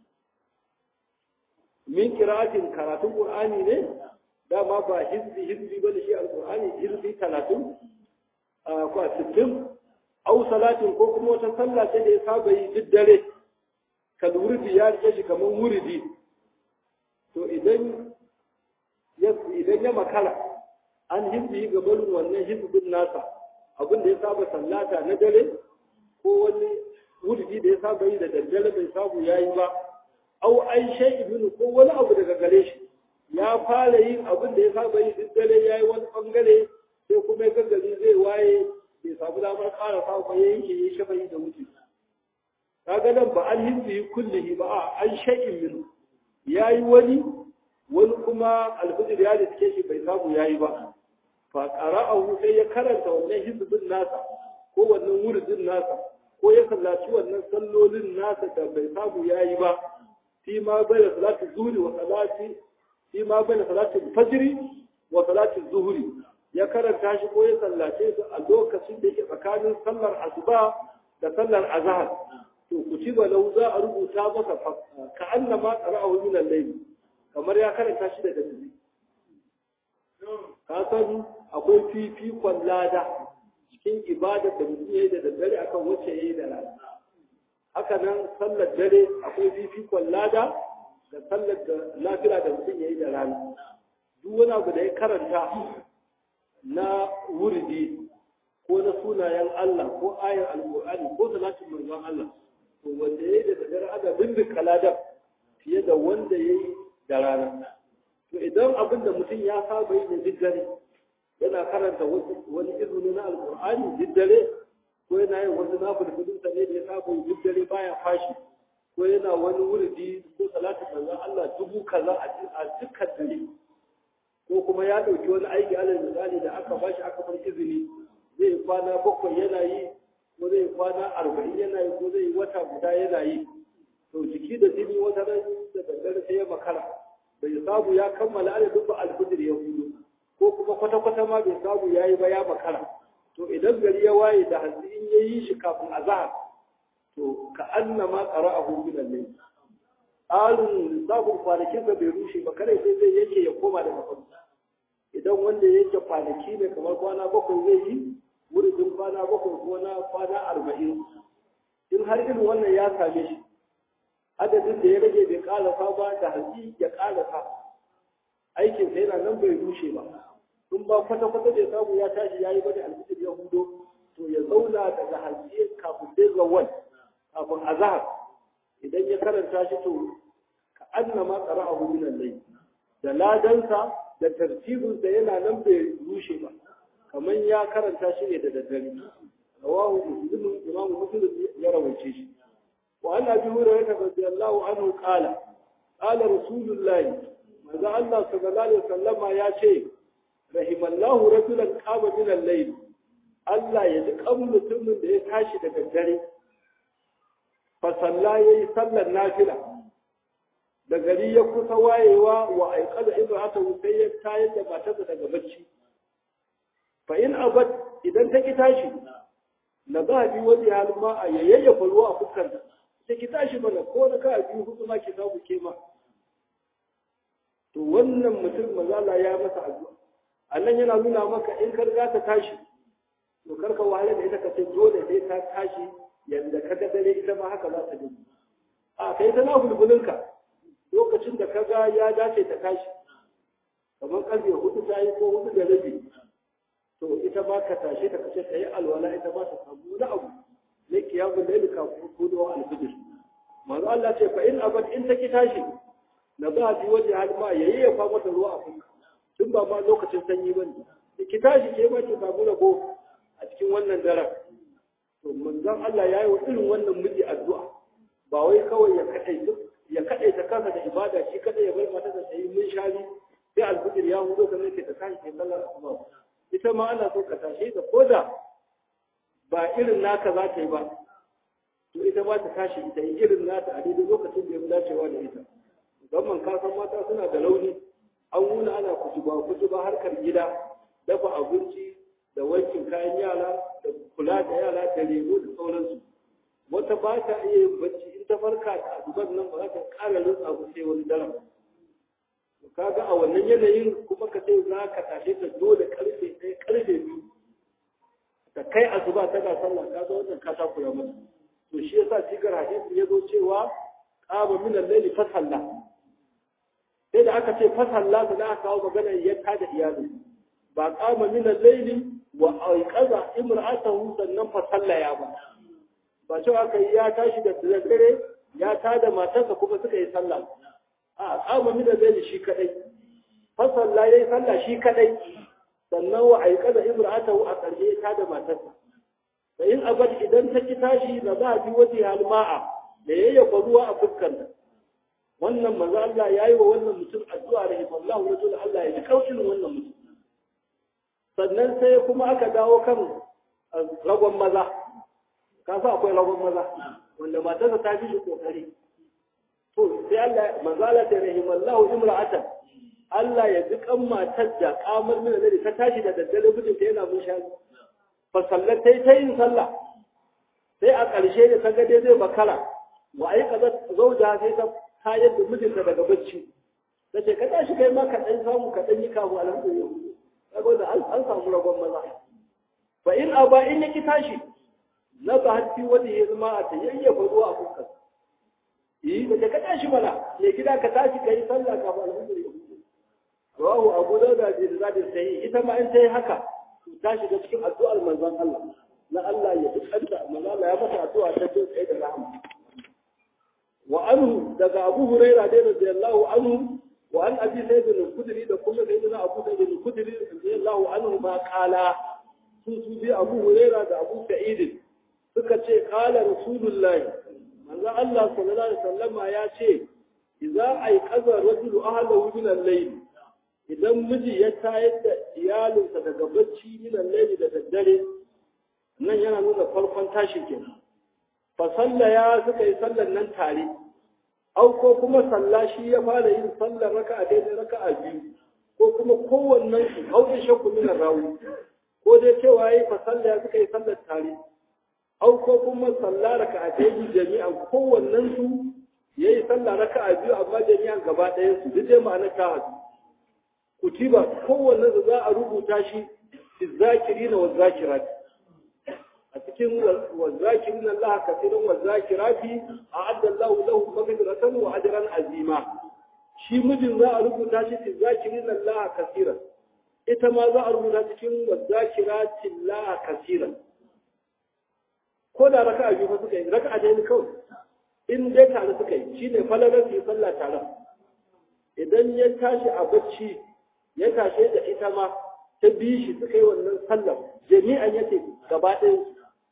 min qira'atin karatun qur'ani ne dama ba hizbi hizbi bane shi alqur'ani hizbi 30 ko 60 au salatin ko kuma wata sallah ce da ya saba yi duk dare ka wuridi ya rike shi kamar wuridi to idan ya idan ya makara an hizbi ga barin wannan hizbin nasa abin da ya saba sallata na dare ko wani wuridi da ya saba yi da daddare bai samu yayi ba au ai shay ibn ko wani abu daga gare shi ya fara yin abin da ya saba yi duk dare yayi wani bangare sai kuma ya gari zai waye bai samu damar ƙara samu ba ya yanke ya shafa da wuce kaga nan ba an hindi kullihi ba a an shay'in min yayi wani wani kuma alfijir ya da take shi bai samu yayi ba fa qara'ahu sai ya karanta wannan hizbin nasa ko wannan wuridin nasa ko ya sallaci wannan sallolin nasa da bai samu yayi ba fi ma bayna salati zuhri wa salati fi ma bayna salati fajri wa salati zuhri ya karanta shi ko ya sallace su a lokacin da yake tsakanin sallar asuba da sallar azhar to kutiba lahu za a rubuta masa ka annama qara'ahu min al-layl kamar ya karanta shi da daddare ka san akwai fifikon lada cikin ibada da mutum yayi da daddare akan wacce yayi da rana haka nan sallar dare akwai fifikon lada da sallar da lafiya da mutum yayi da rana duk wani abu da ya karanta na wurdi ko na sunayen Allah ko ayar alƙur'ani ko salatin manzon Allah to wanda yayi da daddare ana bindin ladan fiye da wanda yayi da rana to idan abin da mutum ya saba yi da duk dare yana karanta wani izini na alƙur'ani duk dare ko yana yin wasu nafilfilin sa ne da ya saba yi duk dare baya fashi ko yana wani wurdi ko salatin manzon Allah dubu kaza a dukkan dare ko kuma ya ɗauki wani aiki alal misali da aka bashi aka bar izini zai kwana bakwai yana yi ko zai kwana arba'in yana yi ko zai wata guda yana yi to jiki da jini wata ran da daddare sai ya makara bai samu ya kammala adadin ba alfijir ya hudu ko kuma kwata-kwata ma bai samu ya yi ba ya makara to idan gari ya waye da hantsi in ya yi shi kafin azahar to ka annama qara'ahu min al-layl alun lissafin kwanakinsa bai rushe ba kare sai zai yake ya koma daga farko idan wanda yake kwanaki ne kamar kwana bakwai zai yi wurin kwana bakwai ko na kwana arba'in in har irin wannan ya same shi adadin da ya rage bai kalasa ba da hanci ya kalasa aikin sa yana nan bai rushe ba in ba kwata-kwata da samu ya tashi ya yi ba da alfitir ya hudo to ya zauna daga hanci kafin dai zawal kafin azahar idan ya karanta shi to ka annama qara'ahu min al-layl da ladansa da tartibinsa yana nan bai rushe ba kamar ya karanta shi ne da daddare rawahu muslim imam muslim ya rawaice shi wa an abi hurairah radiyallahu anhu qala qala rasulullahi manzo Allah sallallahu alaihi wasallama ya ce rahimallahu rajulan qama min al-layl Allah ya ji kan mutumin da ya tashi da daddare fa salla yayi sallar nafila da gari ya kusa wayewa wa aikada ibrahata sai ya tayar da matarsa daga bacci fa in abad idan ta ki tashi na ba bi wani halin ma a yayyafa ruwa a fuskar ta ki tashi mana ko na ka biyu hudu ma ki samu ke ma to wannan mutum mazala ya masa addu'a annan yana nuna maka in kar za ta tashi to kar ka wahala da ita ka ce dole sai ta tashi yanda ka ga dare ita ma haka za ta dinga a kai ta na bulbulinka lokacin da kaga ya dace ta tashi kamar karfe hudu ta yi ko hudu da rabi to ita ba ka tashe ta kace ta yi alwala ita ba ta samu wani abu na kiyamun da ka kudo alfijir manzo Allah ce fa in abad in ta ki tashi na ba bi waje halma yayi ya fa mata ruwa a fuska tun ba ma lokacin sanyi bane ki tashi ke ma ki samu rabo a cikin wannan daren to manzon Allah yayi wa irin wannan miji addu'a ba wai kawai ya kadai duk ya kaɗaita kansa da ibada shi kaɗai ya bai mata da sayi mun shari sai alfijir ya hudo kamar yake ta tashi kai sallar asuba ita ma ana so ka tashe ta koda ba irin naka za ta yi ba to ita ma ta tashi ita yi irin nata a daidai lokacin da ya dacewa da ita musamman ka san mata suna da launi an wuna ana kutuba kutuba harkar gida dafa abinci da wankin kayan yara da kula da yara da lemo da sauransu wata ba ta iya yin bacci in ta farka ta duban nan ba za ta ƙara rutsa ba sai wani daren kaga a wannan yanayin kuma ka sai za ka tashe ta dole karfe ɗaya karfe biyu ta kai asuba tana sallah ka zo wannan ka takura mata to shi yasa sigar hadisi ya zo cewa qama min al-layli fa salla sai da aka ce fa salla da aka kawo magana ya tada iyali ba qama min al-layli wa aiqaza imra'atahu sannan fa sallaya ba ba cewa aka yi ya tashi da dare ya tada matarsa kuma suka yi sallah a qama min al-layli shi kadai fa salla yayi sallah shi kadai sannan wa aiqaza imra'atahu a ƙarshe ya tada matarsa da in abad idan ta ki tashi da za a bi waje halma'a da yayyafa ruwa a fuskanta wannan manzo Allah yayi wa wannan mutum addu'a rahimallahu rajul Allah ya ji kaucin wannan mutum sannan sai kuma aka dawo kan ragon maza ka sa akwai ragon maza wanda matarsa ta fi shi kokari to sai Allah manzo Allah ta rahimallahu imra'atan Allah ya ji kan matar da kamar mina da ta tashi da daddare mijinta yana mun shari fasallar ta yi ta yin sallah sai a ƙarshe da ta ga dai zai makara wa ai kaza zauja sai ta tayar da mijinta daga bacci ta ce ka tashi kai ma ka ɗan samu ka ɗan yi kamu alhamdulillah kaga da an samu ragon maza fa in aba in yaki tashi na ba hatti wanda ya zama a ta yayyafa ruwa a fuskar yi da ka tashi mana me gida ka tashi ka yi sallah ka ba alhamdulillah rawahu abu dauda bi zadin sahih ita ma in ta yi haka ta shiga cikin addu'ar manzon Allah na Allah ya dukanta manzon Allah ya masa addu'a ta ce tsaye da rahama wa anhu daga Abu Hurairah da radiyallahu anhu wa an Abi Sa'id al-Khudri da kuma sayyidina Abu Sa'id al-Khudri radiyallahu anhu ma qala su su bi Abu Hurairah da Abu Sa'id suka ce qala Rasulullahi manzon Allah sallallahu alaihi wasallam ya ce idza ayqaza rajulu ahlahu min al-layl idan miji ya tayar da iyalinsa daga bacci minan laili da daddare nan yana nuna farkon tashin kenan fa sallaya suka yi sallan nan tare au ko kuma salla shi ya fara yin sallar raka'a daidai raka'a biyu ko kuma kowannen su aure shakku min rawi ko dai cewa yayi fa sallaya suka yi sallar tare au ko kuma salla raka'a daidai jami'an kowannen su yayi sallar raka'a biyu amma jami'an gaba ɗayan su duk dai ma'anar ta hadu kutiba kowanne da za a rubuta shi fi zakirina wa zakirat a cikin wa zakirina Allah kasiran wa zakirati a'adda Allah lahu maghfiratan wa ajran azima shi mijin za a rubuta shi fi zakirina Allah kasiran ita ma za a rubuta cikin wa zakirati Allah kasiran ko da raka'a biyu fa suka yi raka'a ɗaya kawai in dai tare suka yi shine falalar su yi sallah tare idan ya tashi a bacci ya tashe da ita ma ta bi shi suka yi wannan sallar jami'an yake gaba ɗaya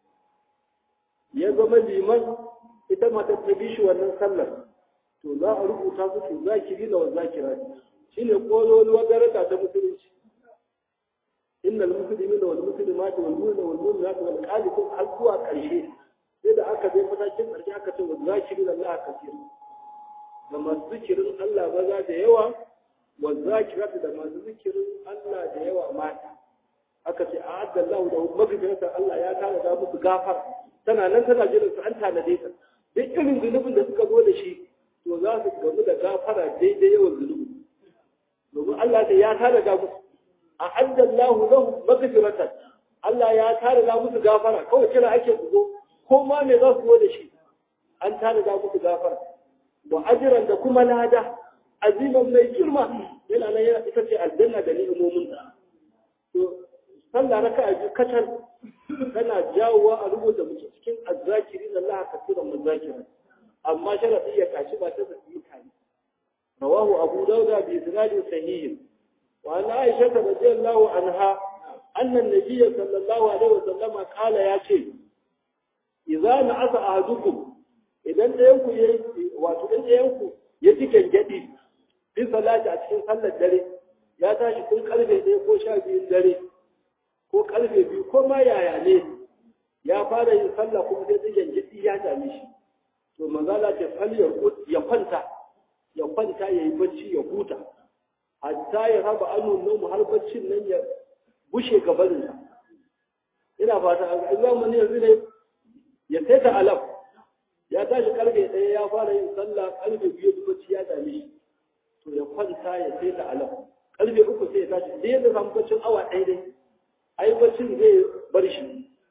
ya zama liman ita ma ta bi shi wannan sallar to za a rubuta su to zakiri da wazakira shine kololuwar daraja ta musulunci innal muslimina wal muslimati wal mu'minina wal mu'minati wal qanitin har zuwa ƙarshe sai da aka je matakin ƙarshe aka ce wazakiri da Allah kasir da masu zikirin Allah maza da yawa والذاكرات da masu zikirin Allah da yawa mata aka ce a adda Allah da magfirata Allah ya tana da musu gafar tana nan tana jiran su an tanade ta duk irin zunubin da suka zo da shi to za su gamu da gafara daidai yawan zunubi domin Allah ta ya tana da musu a adda Allah lahu magfirata Allah ya tana da musu gafara kawai kira ake su zo ko ma me za su zo da shi an tana da musu gafara wa ajiran da kuma lada aziman mai girma yana nan yana ita ce aljanna da ni'imomin ta to sallah raka a kacal tana jawowa a rubuta mutum cikin azzakiri da Allah kasiran muzakirin amma sharadi ya kashi ba ta zaki tare rawahu abu dauda bi isnadin sahih wa an aisha radhiyallahu anha anna an-nabiy sallallahu alaihi wasallam qala ya ce idza na'asa ahadukum idan ɗayan ku yayi wato idan ɗayan ku ya ci gangadi bin salati a cikin sallar dare ya tashi kun karfe ɗaya ko sha biyun dare ko karfe biyu ko ma yaya ne ya fara yin sallah kuma sai tsigen jiki ya dame shi to manzala ce falyar ya kwanta ya kwanta ya yi bacci ya huta hatta ya raba anu nomu har baccin nan ya bushe gabaninsa ina fata a zamani yanzu ne ya saita alam ya tashi karfe ɗaya ya fara yin sallah karfe biyu bacci ya dame shi to ya kwanta ya sai da alam karfe uku sai ya tashi da yadda samu baccin awa ɗaya dai ai baccin zai bar shi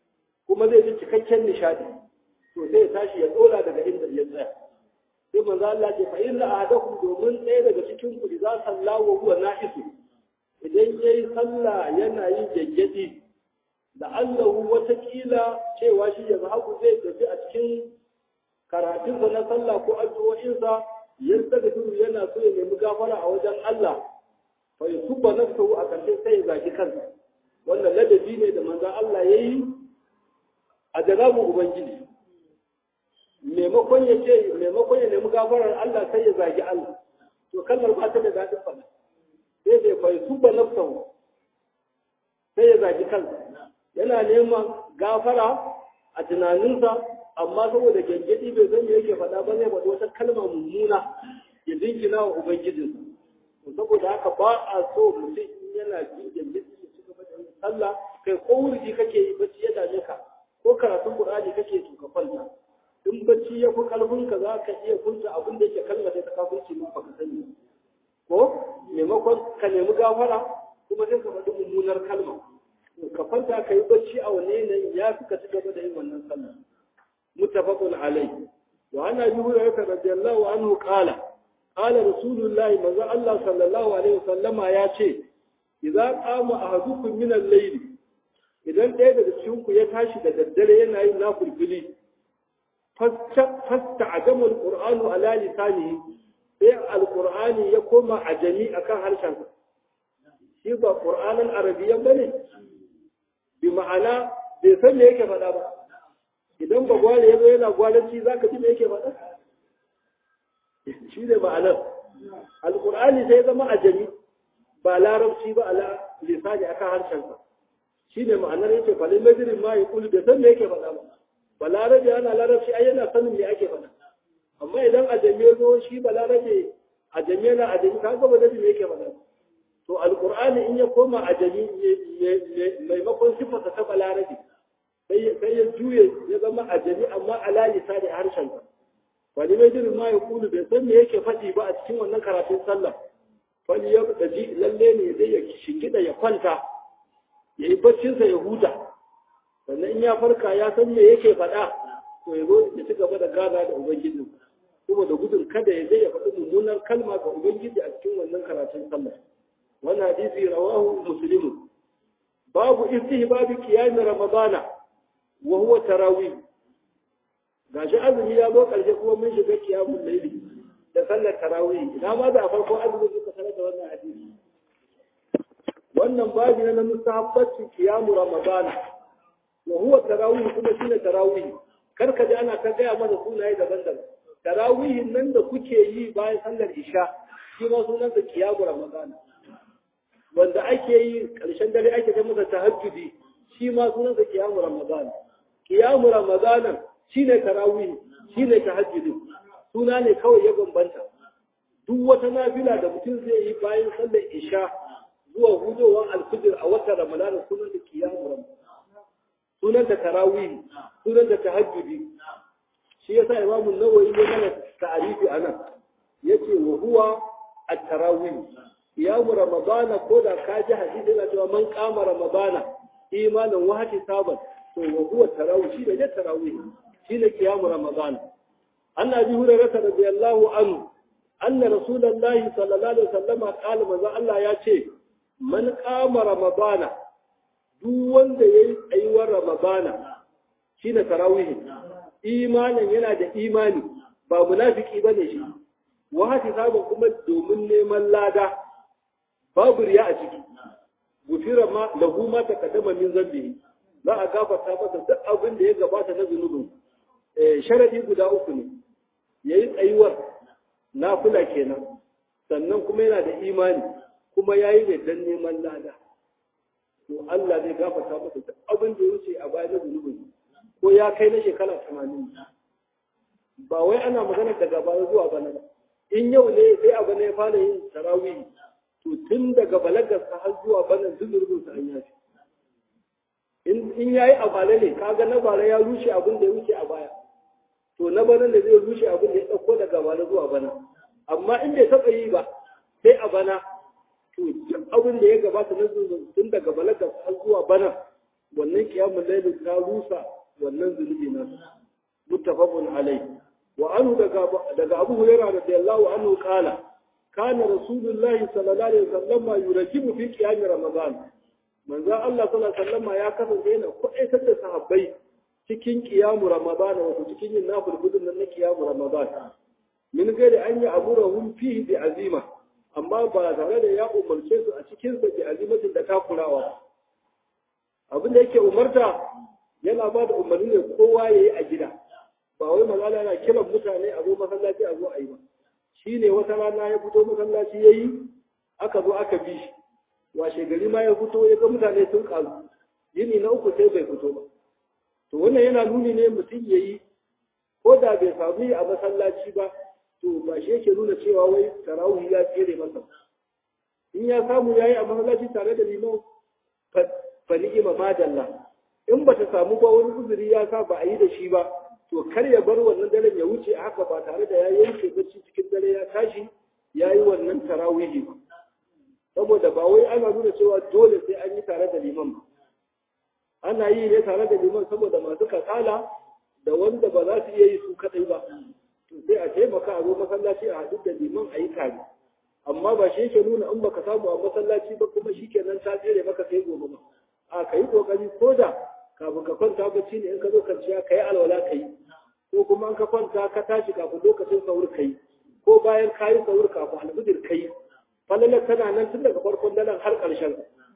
kuma zai ji cikakken nishadi to sai ya tashi ya dora daga inda ya tsaya sai manzo Allah ce fa inna ahadakum domin ɗaya daga cikin ku idza salla wa huwa na'isu idan yayi sallah yana yin gaggadi da Allahu watakila cewa shi ya zahabu zai tafi a cikin karatunsa na sallah ko addu'o'insa yadda da duru yana so ya nemi gafara a wajen Allah fa yusubba nafsuhu a ƙarshe sai ya zagi kansa wannan ladabi ne da manzon Allah yayi a janabin ubangiji maimakon ya ce maimakon ya nemi gafarar Allah sai ya zagi Allah to kalmar ba ta da daɗin faɗa sai sai fa yusubba nafsuhu sai ya zagi kansa yana neman gafara a tunaninsa amma saboda gyangyadi bai san me yake faɗa ba zai faɗi wata kalma mummuna ya dinkina wa ubangijinsa to saboda haka ba a so mutum in yana jin gyangyadi ya ci gaba da yin sallah kai ko wurji kake yi bacci ya dame ka ko karatun qur'ani kake to ka kwanta in bacci ya fi karfin ka za ka iya furta abin da yake kalma sai ta kafirci mun baka sani ko maimakon ka nemi gafara kuma sai ka faɗi mummunar kalma ka kwanta ka yi bacci a wani yanayi ya fi ka ci gaba da yin wannan sallah muttafaqun alayhi wa ana bi hurairah radiyallahu anhu qala qala rasulullahi manzo Allah sallallahu alaihi wasallama ya ce idza qama ahadukum min al-layl idan ɗaya daga cikin ku ya tashi da daddare yana yin nafilfili fasta adamu al-qur'anu ala lisanihi sai al-qur'ani ya koma ajami akan harshen shi ba qur'anan arabiyyan bane bi ma'ana bai san me yake faɗa ba idan ba gwale ya zo yana gwalanci za ka ji me yake faɗa shi ne ma'anar alƙur'ani sai zama ajami ba larabci ba ala lisani akan harshensa shi ne ma'anar yake falin majirin ma ya kulu bai san me yake faɗa ba ba larabe ana larabci ai yana sanin me ake faɗa amma idan ajami ya zo shi ba larabe ajami yana ajami ka ga ba da me yake faɗa to alƙur'ani in ya koma ajami maimakon sifarsa ta balarabe sai ya juye ya zama ajami amma ala lisani harshen sa wani mai jirin ma ya kulu bai san me yake faɗi ba a cikin wannan karatun sallah wani ya daji lalle ne zai ya shingida ya kwanta ya yi baccinsa ya huta sannan in ya farka ya san me yake faɗa to ya zo ya ci gaba da gana da ubangiji kuma da gudun kada ya je ya faɗi mummunar kalma ga ubangiji a cikin wannan karatun sallah wannan hadisi rawahu muslimun babu istihbabi qiyam ramadana wa huwa tarawih gashi azumi ya zo karshe kuma mun shiga qiyamul layli da sallar tarawih ina ma da farko azumi suka sanar da wannan hadisi wannan babu na mustahabbati qiyam ramadana wa huwa tarawih kuma shine tarawih kar ka ji ana ta gaya mana sunaye daban-daban tarawihin nan da kuke yi bayan sallar isha shi ma sunan da qiyam ramadana wanda ake yi ƙarshen dare ake ta masa tahajjudi shi ma sunansa kiyamu ramadan kiyamu ramadan shine tarawih shine tahajjudi suna ne kawai ya bambanta duk wata nafila da mutum zai yi bayan sallar isha zuwa hudowar alfijir a watan ramadan sunan da kiyamu ramadan sunan da tarawih sunan da tahajjudi shi yasa imamu nawawi ya mana ta'arifi anan yace wa huwa at-tarawih siyamu ramadana ko da ka ji hadisi yana cewa man kama ramadana imanin wahati saban to wa huwa tarawih shi da tarawih shi ne kiyamu ramadana an abi hurairah radiyallahu anhu anna rasulullahi sallallahu alaihi wasallam qala manzo Allah ya ce man kama ramadana duk wanda yayi tsayuwar ramadana shine tarawih imanin yana da imani ba munafiki bane shi wahati saban kuma domin neman lada babu riya a ciki gufira ma lahu ma taqaddama min zambihi za a gafarta masa duk abin da ya gabata na zunubin eh sharadi guda uku ne yayi tsayuwar nafila kenan sannan kuma yana da imani kuma yayi ne dan neman lada to Allah zai gafarta masa duk abin da ya wuce a baya na zunubin ko ya kai na shekara 80 ba wai ana magana daga baya zuwa bana ba in yau ne sai abu ne ya fara yin tarawih to tun daga balagarsa har zuwa banan zuzurbin sa an yafi in yayi a bala ne kaga na bala ya rushe abin da ya wuce a baya to na bana da zai rushe abin da ya dauko daga bala zuwa bana amma in bai taba yi ba sai a bana to abin da ya gabata na zuzurbin tun daga balagarsa har zuwa bana wannan kiyamun lailin ta rusa wannan zunubi na muttafaqun alai wa anhu daga daga Abu Hurairah radiyallahu anhu qala kana rasulullahi sallallahu alaihi wasallam yurajibu fi qiyam ramadan manzo Allah sallallahu alaihi wasallam ya kasance yana kuɗaitar da sahabbai cikin qiyamu ramadan wato cikin yin nafil gudun nan na qiyamu ramadan min gairi an yi amurahum fihi bi azima amma ba tare da ya umarce su a cikin sa bi azimatin da takurawa abin da yake umarta yana ba da umarni ne kowa yayi a gida ba wai malala yana kiran mutane a zo masallaci a zo a yi ba shine wata rana ya fito masallaci yayi aka zo aka bi shi washe gari ma ya fito ya ga mutane sun karu yini na uku sai bai fito ba to wannan yana nuni ne mutum yayi ko da bai samu yi a masallaci ba to ba shi yake nuna cewa wai tarawih ya tsere masa in ya samu yayi a masallaci tare da liman fa ni'ima madalla in bata samu ba wani uzuri ya sa ba a yi da shi ba to kar ya bar wannan daren ya wuce a haka ba tare da ya yanke bacci cikin dare ya tashi ya yi wannan tarawih ba saboda ba wai ana nuna cewa dole sai an yi tare da liman ba ana yi ne tare da liman saboda masu kasala da wanda ba za su iya yi su kadai ba sai a taimaka a zo masallaci a haɗu da liman a yi tare amma ba shi yake nuna in baka samu a masallaci ba kuma shi kenan ta tsere maka sai gobe ba a ka yi kokari ko da kafin ka kwanta bacci ne in ka zo kanciya ka yi alwala ka yi ko kuma in ka kwanta ka tashi kafin lokacin sahur ka yi ko bayan ka yi sahur kafin alfijir ka yi falalar tana nan tun daga farkon daren har ƙarshen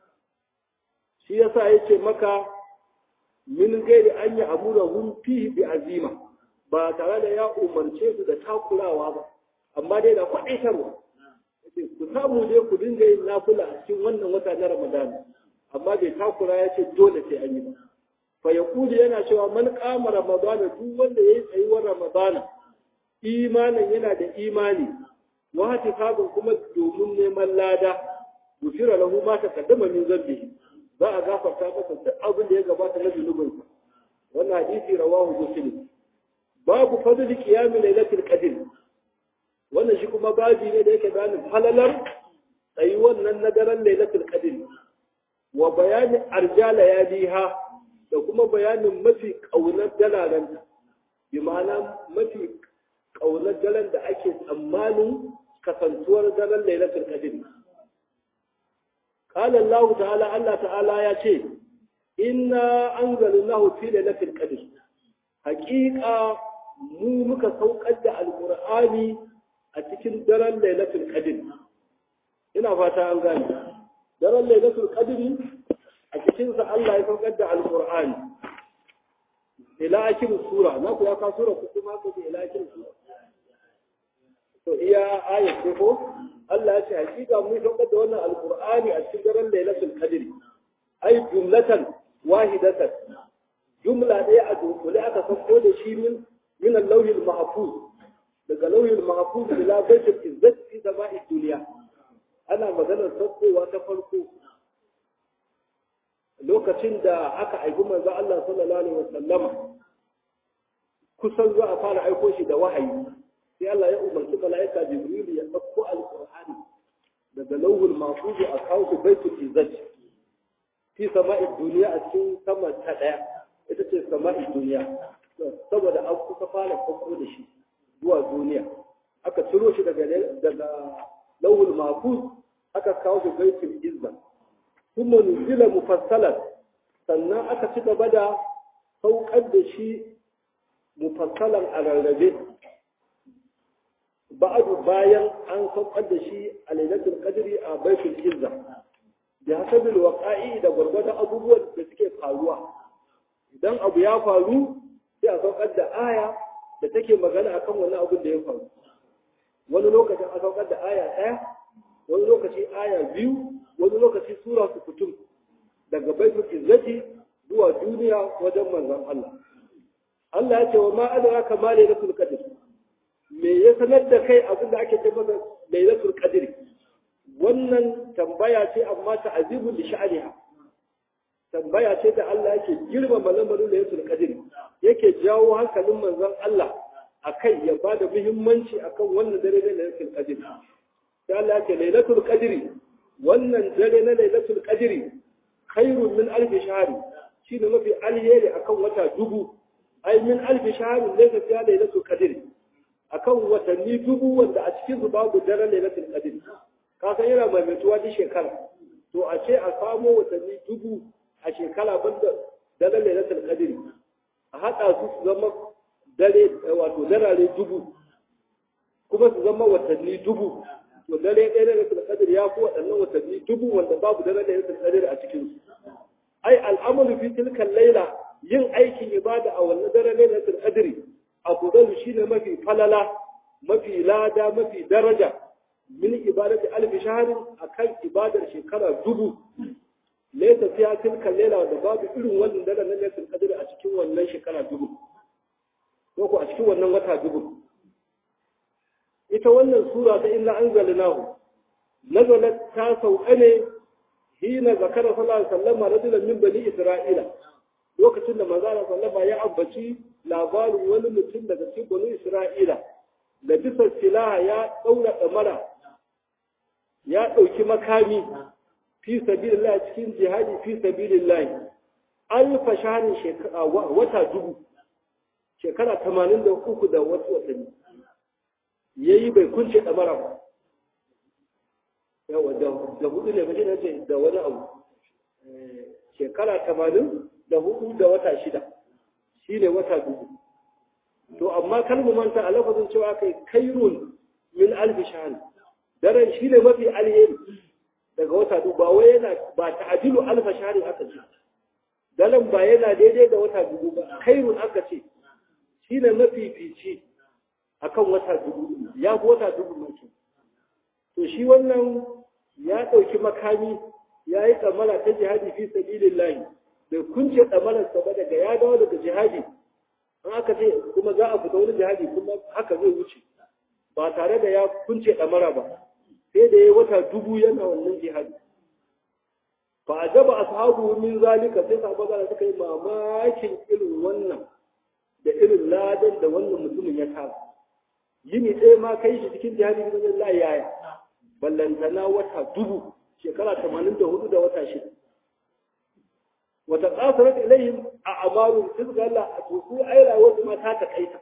shi yasa ya ce maka min gairi an yi amura hun fi bi azima ba tare da ya umarce su da takurawa ba amma dai da kwaɗaitarwa ku samu dai ku dinga yin nafula a cikin wannan wata na ramadan amma bai takura ya ce dole sai an yi ba fa yaqulu yana cewa man qama ramadana duk wanda yayi tsayuwar ramadana imanin yana da imani wa hatifazun kuma domin neman lada gufira lahu ma taqaddama min zambihi za a gafarta masa duk abin da ya gabata na zunubinsa wannan hadisi rawahu muslim babu fadli qiyam lailatul qadr wannan shi kuma babi ne da yake bayanin falalar tsayi wannan na daren lailatul qadr wa bayanin arjala yadiha da kuma bayanin mafi kaunar dalalan bi ma'ana mafi kaunar dalan da ake tsammanin kasantuwar daren lailatul qadr قال الله تعالى الله تعالى يا شيء إنا أنزلناه في ليلة القدر حقيقة mu muka saukar da alkur'ani a cikin daren lailatul qadr ina fata an gane daren lailatul qadr a cikin sa Allah ya saukar da alkur'ani ila akhir sura na ku ya ka sura ku kuma ku ila akhir sura to iya ayat ko Allah ya ce hakika mun saukar da wannan alkur'ani a cikin daren lailatul qadr ai jumlatan wahidatan jumla ɗaya a dunkule aka sauko da shi min من اللوح المحفوظ daga lauyin mahfuz ila baitul izzat fi sama'i dunya ana maganar saukowa ta farko lokacin da aka aiki manzo Allah sallallahu alaihi wasallama kusan za a fara aiko shi da wahayi sai Allah ya umarci mala'ika Jibril ya dauko alqur'ani daga lauhul mahfuz a kawo shi baitul izzat fi sama'i dunya a cikin sama ta daya ita ce sama'i dunya saboda an kusa fara farko da shi zuwa duniya aka ciro shi daga daga lawul mahfuz aka kawo shi baitul izza kuma nuzila mufassalan sannan aka ci gaba da saukar da shi mufassalan a rarrabe ba'adu bayan an saukar da shi a lailatul qadri a baitul izza da hasabil waqa'i da gwargwadon abubuwan da suke faruwa idan abu ya faru sai a saukar da aya da take magana akan wani abin da ya faru wani lokacin a saukar da aya ɗaya wani lokaci aya biyu wani lokaci sura su kutum daga baitul izzati zuwa duniya wajen manzon Allah Allah ya ce wa ma adraka ma lailatul qadr me ya sanar da kai abin da ake ce masa lailatul qadr wannan tambaya ce amma ta azibul li sha'aniha tambaya ce da Allah yake girmama lamarin lailatul qadr yake jawo hankalin manzon Allah akai ya bada muhimmanci akan wannan dare na lailatul qadr sai Allah yake lailatul qadr wannan dare na lailatul qadr khairun min alf shahr shine mafi alheri akan wata dubu ai min alfi shahrin laysa fiha lailatul qadr akan watanni dubu wanda a cikin su babu daren lailatul qadr ka san yana maimaituwa duk shekara to a ce a samo watanni dubu a shekara banda daren lailatul qadr a hada su su zama dare wato darare dubu kuma su zama watanni dubu to dare ɗaya na lailatul qadr ya fi waɗannan watanni dubu wanda babu daren lailatul qadr a cikin su ai al'amalu fi tilkan laila yin aikin ibada a wannan daren lailatul qadr afdalu shine mafi falala mafi lada mafi daraja min ibadati alfi shahrin akan ibadar shekara dubu laysa fiha tilkan laila da babu irin wannan daren lailatul qadr a cikin wannan shekara dubu ko ko a cikin wannan wata dubu ita wannan sura ta illa anzalnahu nazalat ta sauka ne hina zakara sallallahu alaihi wasallam rajulan min bani isra'ila lokacin da manzo sallama ya ambaci labarin wani mutum daga cikin bani isra'ila da bisa silaha ya daura damara ya dauki makami fi sabilillah cikin jihadi fi sabilillah alfa shahrin shekara wata dubu shekara 83 da wasu watanni yayi bai kunce damara ba yawa da hudu ne mace na ce da wani abu shekara tamanin da hudu da wata shida shi ne wata dubu to amma kan mu manta a lafazin cewa kai kairun min alfi shahan daren shi ne mafi alheri daga wata dubu ba wai yana ba ta'adilu alfa shahan aka ce daren ba yana daidai da wata dubu ba kairun aka ce shi ne mafi fici akan wata dubu ya fi wata dubu mai to shi wannan ya ɗauki makami ya yi tsamara ta jihadi fi sabilin lahi bai kunce tsamararsa ba daga ya dawo daga jihadi an aka ce kuma za a fita wani jihadi kuma haka zai wuce ba tare da ya kunce tsamara ba sai da ya yi wata dubu yana wannan jihadi fa ajaba ashabu min zalika sai sahabba da suka yi mamakin irin wannan da irin ladan da wannan mutumin ya tara yini ɗaya ma kai shi cikin jihadi ne zai yaya ballantana wata dubu shekara tamanin da hudu da wata shida wata ƙasarar ilayhim a amaru sun ga Allah a tuku ai rayuwar ma ta takaita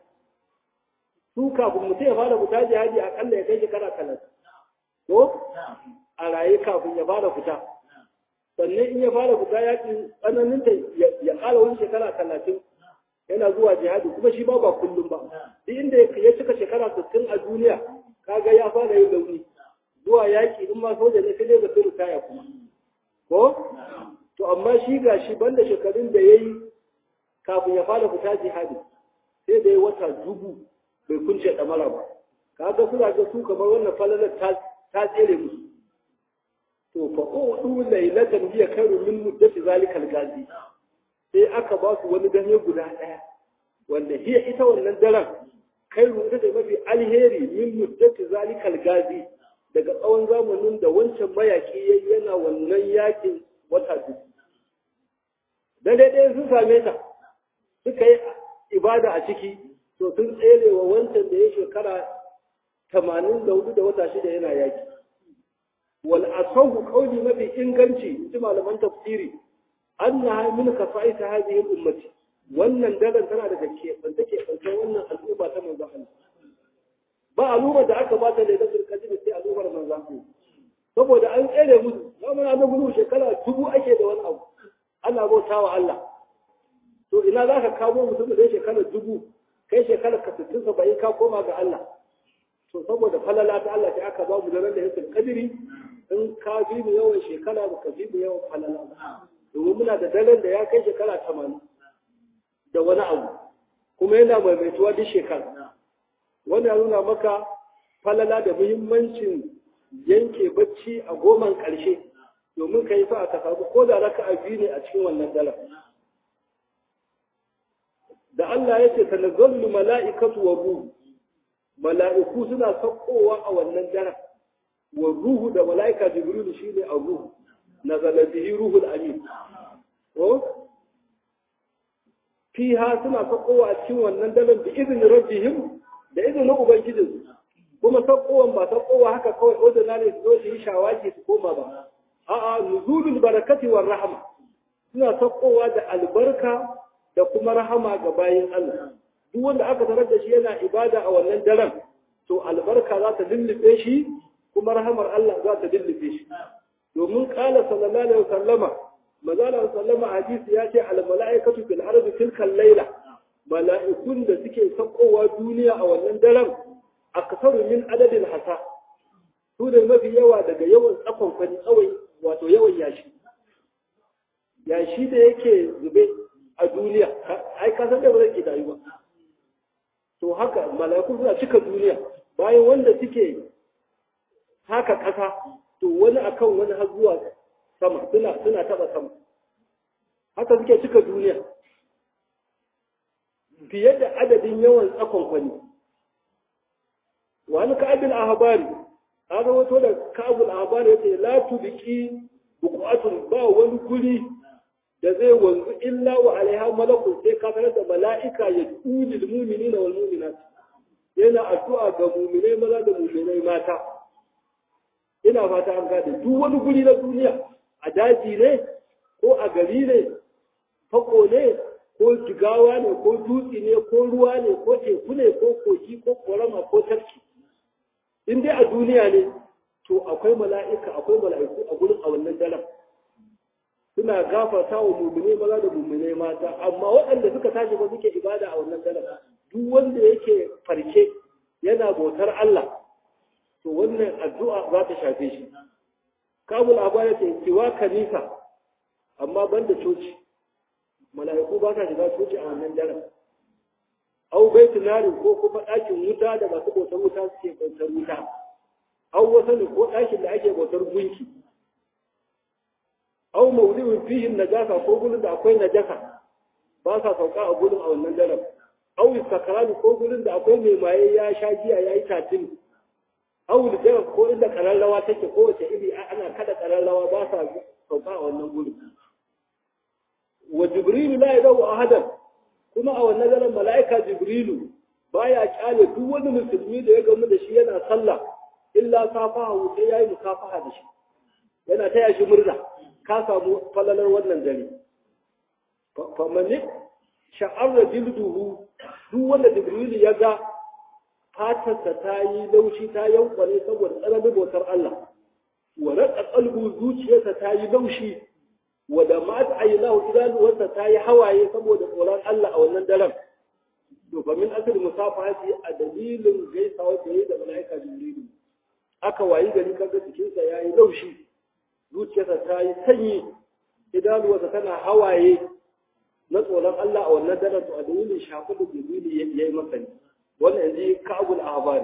su kafin mutum ya fara fita jihadi akalla ya kai shekara talatin ko a raye kafin ya fara fita sannan in ya fara fita yaƙi tsananin ta ya ƙara wani shekara talatin yana zuwa jihadi kuma shi ba ba kullum ba duk inda ya cika shekara sittin a duniya kaga ya fara yin launi zuwa yaƙi in ma soja ne sai dai ga turu kaya kuma ko to amma shi ga shi banda shekarun da ya yi kafin ya fara fita jihadi sai da ya wata dubu bai kunce ɗamara ba kaga suna ga su kamar wannan falalar ta tsere musu to fa udu laylatan hiya khairu min muddati zalikal gazi sai aka ba su wani dare guda ɗaya wanda hiya ita wannan daren khairu ita ce mafi alheri min muddati zalikal gazi daga tsawon zamanin da wancan mayaki ya yana wannan yakin wata dubu. Dare ɗaya sun same ta, suka yi ibada a ciki, to sun tsere wa wancan da ya shekara tamanin da hudu da wata shida yana yaki. Wal asahu kauli mafi inganci, ji malaman tafsiri, an na min ka fa'ita hadhihi ummati. Wannan daren tana daga keɓanta keɓantar wannan al'umma ta manzon Allah. ba al'ummar da aka bata da lailatul qadr sai al'ummar manzon saboda an tsere musu zaman an gudu shekara dubu ake da wani abu Allah bauta wa Allah to ina zaka kawo mutum da shekara dubu kai shekara ka 60 70 ka koma ga Allah to saboda falala ta Allah sai aka ba mu da ran da yake kadiri in ka bi mu yawan shekara ba ka bi mu yawan falala ba domin muna da daren da ya kai shekara 80 da wani abu kuma yana maimaituwa duk shekara wanda ya nuna maka falala da muhimmancin yanke bacci a goman ƙarshe domin ka yi fa ka samu ko da raka a biyu ne a cikin wannan dala da Allah ya ce tanazzallu mala'ikatu wa ruhu mala'iku suna saukowa a wannan daren wa ruhu da mala'ika jibril shine a ruhu nazala bihi ruhul amin ko fiha suna saukowa a cikin wannan daren bi izinin rabbihim da izinin ubangijin kuma saukowan ba saukowa haka kawai ordinary su zo su yi shawaki su koma ba a'a nuzulul barakati war rahma suna saukowa da albarka da kuma rahama ga bayin Allah duk wanda aka tarar da shi yana ibada a wannan daren to albarka za ta lullube shi kuma rahamar Allah za ta lullube shi domin kala sallallahu alaihi wasallama manzo sallama hadisi ya ce al malaikatu fil ardi tilka layla mala'ikun da suke saukowa duniya a wannan daren aksaru min adadin hasa su da mafi yawa daga yawan tsakon kwani tsawai wato yawan yashi yashi da yake zube a duniya ai ka san da ba zai ke dayu ba to haka mala'iku suna cika duniya bayan wanda suke haka ƙasa to wani akan wani har zuwa sama suna suna taba sama haka suke cika duniya fiye da adadin yawan tsakon kwani wani ka'abin ahbari an rawato da ka'abul ahbari yace la tubqi buqatun ba wani guri da zai wanzu illa wa alaiha malakun sai ka tarar da mala'ika ya tuli lil mu'minina wal mu'minat yana addu'a ga mu'minai maza da mu'minai mata ina fata an gade duk wani guri na duniya a daji ne ko a gari ne fako ne ko jigawa ne ko dutse ne ko ruwa ne ko teku ne ko kogi ko korama ko tarki in dai a duniya ne to akwai mala'ika akwai mala'iku a gurin a wannan daren suna gafarta wa mumine maza da mumine mata amma waɗanda suka tashi ba suke ibada a wannan daren duk wanda yake farke yana bautar Allah to wannan addu'a za ta shafe shi kabul abaya ce kiwa kanisa amma banda coci mala'iku ba sa shiga coci a wannan daren au baitu narin ko kuma ɗakin wuta da masu bautar wuta suke bautar wuta au wasu ko ɗakin da ake bautar gunki au mauli'in fihi najasa ko gurin da akwai najasa ba sa sauka a gurin a wannan daren au istakrani ko gurin da akwai mai maye ya sha giya ya yi tatin au da ko inda kararrawa take ko wace iri ana kada kararrawa ba sa sauka a wannan gurin wa jibrilu la yadawu ahadan kuma a wannan daren mala'ika jibrilu baya kyale duk wani musulmi da ya gamu da shi yana sallah illa safaha sai yayi musafaha da shi yana taya shi murna ka samu falalar wannan dare famani sha'arra jilduhu duk wanda jibrilu ya ga fatarsa ta yi laushi ta yankwane saboda tsananin bautar Allah wa raƙa qalbu zuciyarsa ta yi laushi wa da ma ta ayyana idanuwarsa ta yi hawaye saboda tsoron Allah a wannan daren to fa min asali musafahati a dalilin gaisawa da yi da mala'ika jibrilu aka wayi gari kaga jikinsa yayi laushi zuciyarsa ta yi sanyi idanuwarsa tana hawaye na tsoron Allah a wannan daren to a dalilin shafi da jibrilu ya yi masa ne wannan yanzu ka'abul ahbari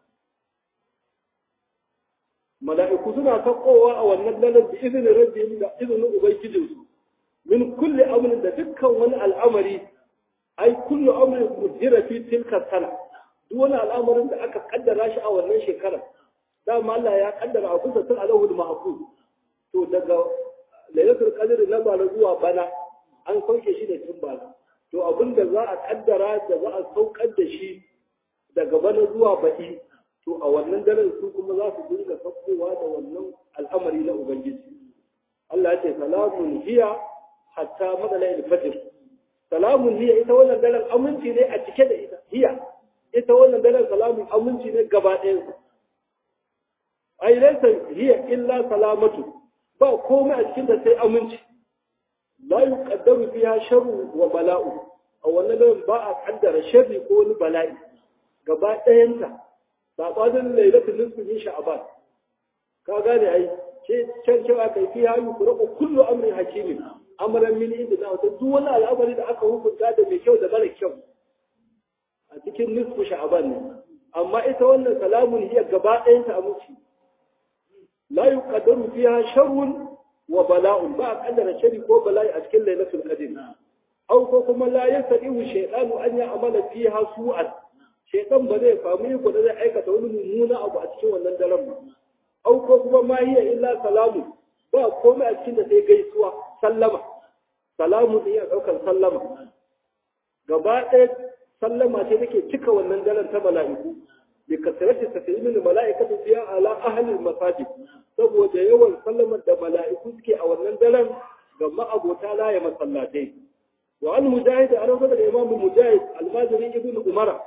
mala'iku suna sakowa a wannan daren da izinin rabbihim da izinin ubangijinsu min kulli amrin da dukkan wani al'amari ai kullu amrin mudira fi tilka sana duk wani al'amarin da aka kaddara shi a wannan shekarar dama Allah ya kaddara abu da tun alahul mahfuz to daga lailatul qadr na bala zuwa bana an sauke shi da tun bala to abin da za a kaddara da za a saukar da shi daga bana zuwa baɗi to a wannan daren su kuma za su dinga saukowa da wannan al'amari na ubangiji Allah ya ce salamun hiya hatta madalai fajr salamun hiya ita wannan daren aminci ne a cike da ita hiya ita wannan daren salamun aminci ne gaba ɗayan ai laysa hiya illa salamatu ba komai a cikin da sai aminci la yuqaddaru fiha sharru wa bala'u a wannan daren ba a kaddara sharri ko wani bala'i gaba ɗayanta saɓanin lailatul nisfi min sha'ban ka gane ai ce can cewa kai fi hayu ku kullu amrin hakimin amran min inda na wata duk wani al'amari da aka hukunta da mai kyau da mara kyau a cikin nisfu sha'ban ne amma ita wannan salamun hiya gaba ɗayanta a muci la yuqaddaru fiha sharrun wa bala'un ba a kaddara shari ko bala'i a cikin lailatul qadr aw ko kuma la yasadiu shaytanu an ya'mala fiha su'an shaytan ba zai samu iko da zai aikata wani mummuna abu a cikin wannan daren ba aw ko kuma ma hiya illa salamu ba komai a cikin da sai gaisuwa sallama salamu din ya daukar sallama gaba ɗaya sallama ce take cika wannan daren ta mala'iku bi kasrati taslimin mala'ikatu fiha ala ahli masajid saboda yawan sallamar da mala'iku suke a wannan daren ga ma'abota laye masallatai wa an mujahid an rabu da imamu mujahid almajiri ibn umara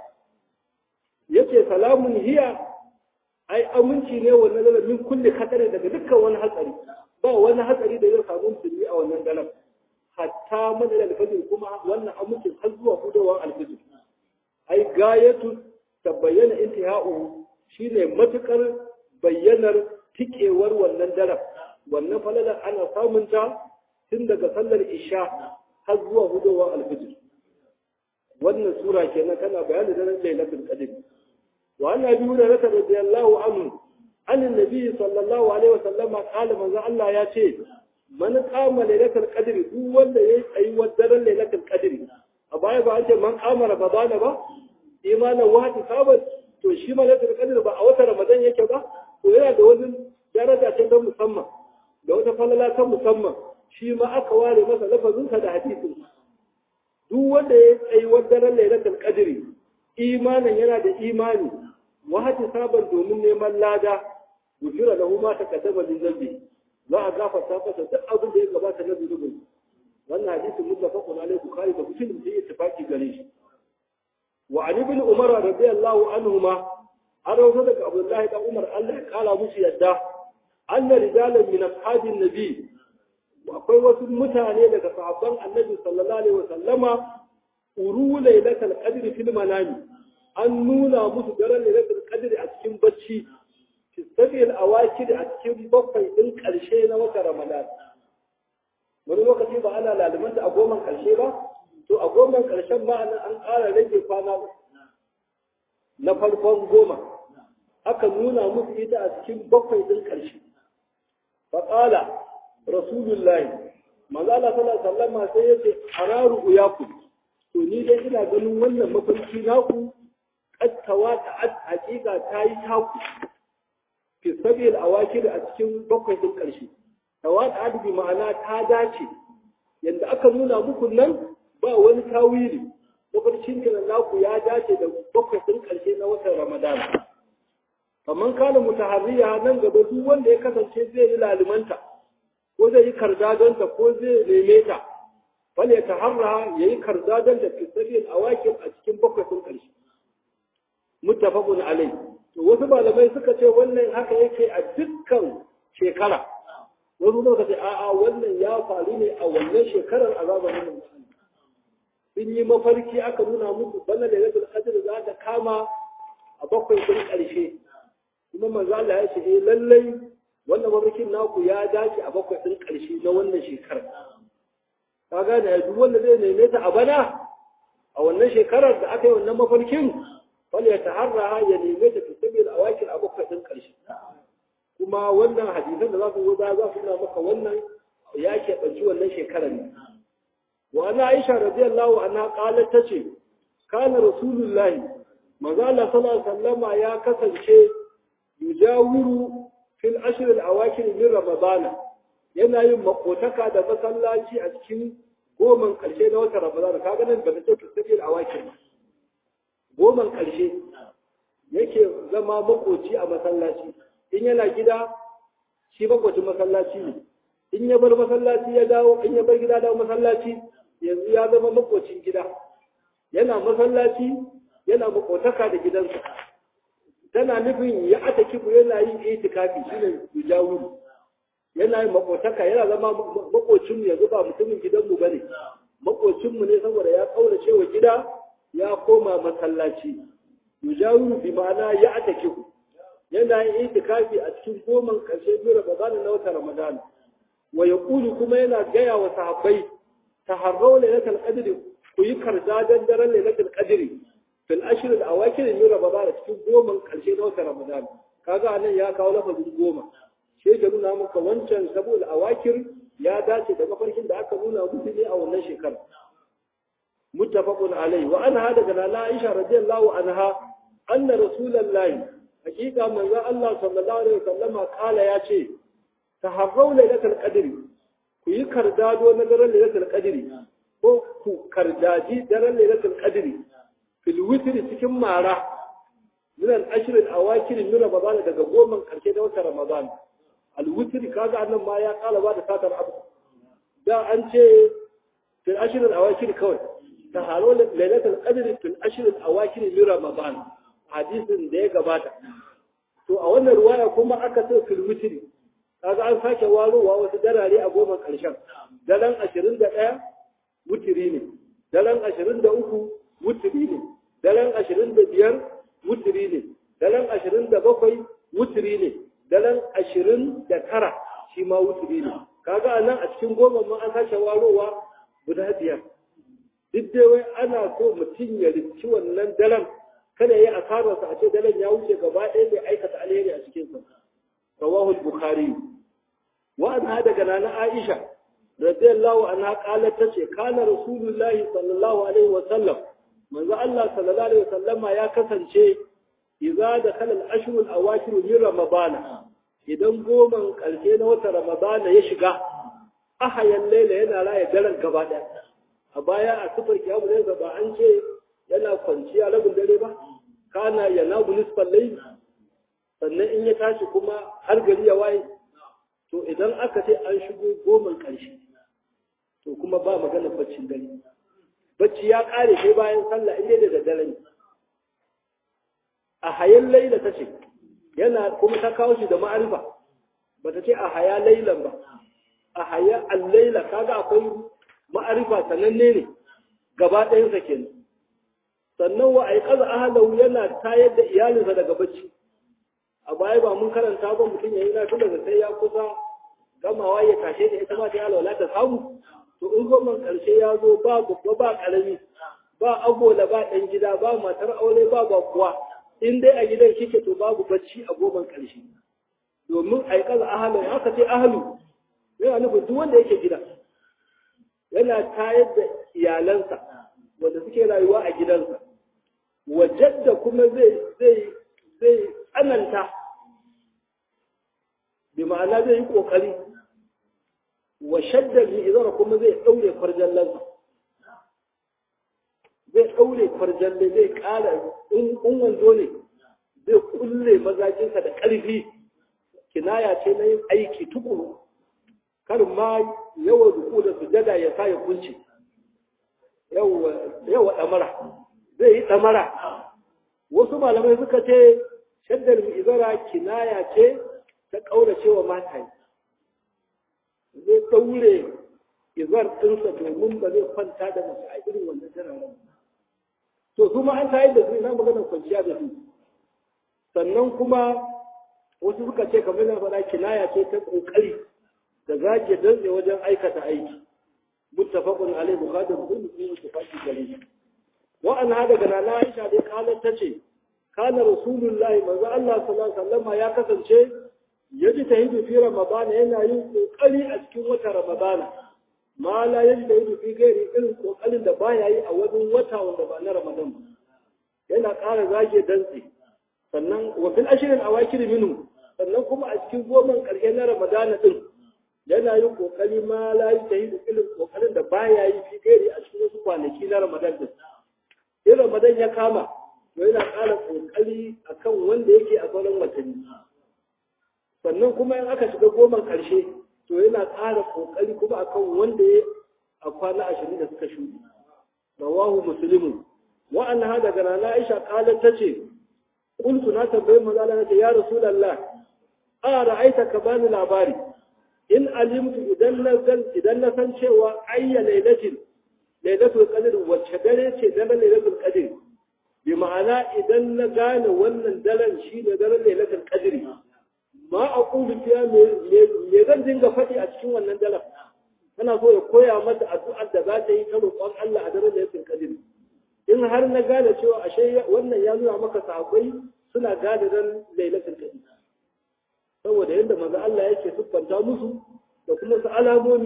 yace salamun hiya ai aminci ne wannan daren min kulli khatari daga dukkan wani hatsari ba wani hatsari da zai samu musulmi a wannan daren hatta madal alfajir kuma wannan amincin har zuwa hudowar alfajir ai gayatu tabayyana intiha'u shine matukar bayyanar tikewar wannan daren wannan falalar ana samun ta tun daga sallar isha har zuwa hudowar alfijir wannan sura kenan kana bayanin daren lailatul qadr wa anna abi hurairah radiyallahu anhu an annabi sallallahu alaihi wasallam qala manzo Allah ya ce man qama lailatul qadr duk wanda yayi tsayuwar daren lailatul qadr a baya ba a ce man qama ramadana ba imanan wahdi sabat to shi ma lailatul qadr ba a wata ramadan yake ba to yana da wani daraja ce ta musamman da wata falala ta musamman shi ma aka ware masa lafazinsa da hadisin duk wanda ya tsayi daren lailatul qadri imanin yana da imani wa hati saban domin neman lada gufira lahu ma taqaddama min zambi za a gafarta masa duk abin da ya gabata na zunubin wannan hadisin muttafaqun alaihi bukhari da muslim sai ittifaqi gare shi wa an ibn umar radiyallahu anhuma an rawaito daga abdullahi dan umar Allah ya kala musu yadda anna rijalan min ashabin nabi akwai wasu mutane daga sahabban annabi sallallahu alaihi wasallama uru lailatul qadri fil manami an nuna musu daren lailatul qadri a cikin bacci fi sabil awakid a cikin bakwai din karshe na wata ramadan wani lokaci ba ana lalumanta a goman karshe ba to a goman karshen ma an ƙara rage kwana na farkon goma aka nuna musu ita a cikin bakwai din karshe faƙala rasulullahi manzo Allah sallallahu alaihi wasallam sai yace hararu uyaku to ni dai ina ganin wannan mafarki naku kattawa ta hakika ta yi taku fi sabil awakir a cikin bakwai din karshe tawata adabi ma'ana ta dace yanda aka nuna muku nan ba wani tawili mafarkin nan naku ya dace da bakwai din karshe na watan Ramadan kaman kana mutaharriya nan gaba duk wanda ya kasance zai yi lalumanta ko zai yi kardadonta ko zai neme ta wale ta harra ya yi kardadonta fi sabiyin awakin a cikin bakwai sun ƙarshe muttafaqun alai to wasu malamai suka ce wannan haka yake a dukkan shekara wasu suka ce a'a wannan ya faru ne a wannan shekarar a zamanin sun yi mafarki aka nuna musu bana da yadda qadr za ta kama a bakwai sun ƙarshe kuma manzo Allah ya ce eh lallai wannan mafarkin naku ya dace a bakwai ɗin ƙarshe na wannan shekarar. Ka gane ya duk wanda zai neme ta a bana a wannan shekarar da aka yi wannan mafarkin wani ya taharra ya neme ta fi sabi a wakil a bakwai ɗin ƙarshe. Kuma wannan hadisan da za su zo za su nuna maka wannan ya keɓanci wannan shekarar ne. Wa ana Aisha radiyallahu anha qalat tace kana rasulullahi manzo Allah sallallahu alaihi wasallama ya kasance yujawiru fil ashr al awakir min ramadana yana yin makotaka da masallaci a cikin goman karshe na watan ramadana kaga nan ba ta ce fil awakir goman karshe yake zama makoci a masallaci in yana gida shi makocin masallaci ne in ya bar masallaci ya dawo in ya bar gida dawo masallaci yanzu ya zama makocin gida yana masallaci yana makotaka da gidansa tana nufin ya ata kifu yana yin itikafi shine yujawiru yana yin makotaka yana zama makocin mu yanzu ba mutumin gidanmu bane makocin mu ne saboda ya kaurace wa gida ya koma masallaci yujawiru bi ma'ana ya ata kifu yana yin itikafi a cikin goman karshe biyu Ramadan na wata Ramadan wa yaqulu kuma yana gaya wa sahabbai taharrau lailatul qadr ku yi karzadan daren lailatul qadr fil ashr al awakir min ramadan cikin goman karshe na watan ramadan kaga anan ya kawo lafazin goma sai da nuna maka wancan saboda awakir ya dace da mafarkin da aka nuna musu ne a wannan shekara muttafaqun alai wa anha daga nana aisha radiyallahu anha anna rasulullahi hakika manzo Allah sallallahu alaihi wasallama kala ya ce taharrau lailatul qadr ku yi kardado na daren lailatul qadr ko ku kardaji daren lailatul qadr fil witr cikin mara min al ashr al awakir min ramadan daga goman karshe da watan ramadan al witr kaga annan ma ya kala ba da satar abu da an ce fil ashr al awakir kawai ta halo lailatul qadr fil ashr al awakir min ramadan hadisin da ya gabata to a wannan ruwaya kuma aka ce fil witri kaga an sake warowa wasu darare a goma karshen daren 21 wutiri ne daren 23 wutiri ne daren 25 wutiri ne daren 27 wutiri ne daren 29 shi ma wutiri ne kaga anan a cikin goma ma an sake warowa guda biyar duk dai wai ana so mutum ya rinci wannan daren kada ya yi asararsa a ce daren ya wuce gaba ɗaya bai aikata alheri a cikinsa rawahul bukhari wa anha daga nana aisha radiyallahu anha qalat tace kana rasulullahi sallallahu alaihi wa sallam manzo Allah sallallahu alaihi wa sallama ya kasance idza dakhala al-ashhur al-awakhir min ramadana idan goman karshe na wata ramadana ya shiga ahayan laila yana raya daren gaba ɗaya a baya a sufar kiyamu zai ba an ce yana kwanciya rabin dare ba kana yana nisfal layl sannan in ya tashi kuma har gari ya waye to idan aka ce an shigo goman ƙarshe to kuma ba magana baccin dare bacci ya ƙare sai bayan sallah inda da daddare ne a hayan laila ta ce yana kuma ta kawo shi da ma'arifa ba ta ce a haya lailan ba a haya al-laila kaga akwai ma'arifa sananne ne gaba ɗayansa kenan sannan wa aiqaza ahlahu yana tayar da iyalinsa daga bacci a baya ba mun karanta ba mutum yayi na daga sai ya kusa gamawa ya tashe da ita ma ta alwala ta samu to in goman karshe ya zo ba babba ba karami ba agola ba dan gida ba matar aure ba ba kuwa in dai a gidan kike to babu bacci a goman karshe domin aiqaza ahlahu haka ce ahlu yana nufin duk wanda yake gida yana tayar da iyalansa wanda suke rayuwa a gidansa wajen da kuma zai zai zai tsananta bi ma'ana zai yi kokari wa shaddar izara kuma zai daure farjallansa zai daure farjalle zai kara in wando ne zai kulle mazajinsa da ƙarfi kinaya ce na yin aiki tukuru kar ma yawan ruku da sujada ya sa ya kunce yawa ɗamara zai yi ɗamara wasu malamai suka ce shaddar izara kinaya ce ta ƙaurace wa mata zai ɗaure izar ɗinsa domin ba zai kwanta da mace a irin wannan tararen to su ma an tayar da su ina maganar kwanciya da su sannan kuma wasu suka ce kamar na faɗa kinaya ce ta ƙoƙari da zage dantse wajen aikata aiki muttafaqun alaihi bukhari muslim sun mutafaqi gare wa an hada ga nana Aisha dai kalan tace kana rasulullahi manzo Allah sallallahu alaihi wasallam ya kasance yaji tahidu fi ramadan yana yin kokari a cikin wata ramadan ma la yaji tahidu fi gairi irin kokarin da baya yi a wani wata wanda ba na ramadan ba yana ƙara zage dantse sannan wa fil ashrin awakir minhu sannan kuma a cikin goman ƙarshe na ramadan din yana yin kokari ma la yi ta yi da irin kokarin da baya yi fi gairi a cikin wasu kwanaki na Ramadan din. In Ramadan ya kama, to yana ƙara kokari akan wanda yake a sauran watanni. Sannan kuma in aka shiga goman ƙarshe, to yana ƙara kokari kuma akan wanda ya a kwana ashirin da suka shuɗe. Rawahu Muslimun. Wa'an ha daga Nana Aisha ƙalar ta ce, Kuntu na tambayi maza na ce, Ya Rasulallah, a ra'aita ka bani labari. in alimtu idan na san idan na san cewa ayya lailatin lailatul qadr wacce dare ce daren lailatul qadr bi ma'ana idan na gane wannan daren shi ne daren lailatul qadr ma aqulu fiya me zan dinga faɗi a cikin wannan daren tana so ya koya mata addu'ar da za ta yi ta roƙon Allah a daren lailatul qadr in har na gane cewa ashe wannan ya nuna maka sahabbai suna gane dan lailatul qadr saboda yadda manzo Allah yake siffanta musu da kuma su alamomi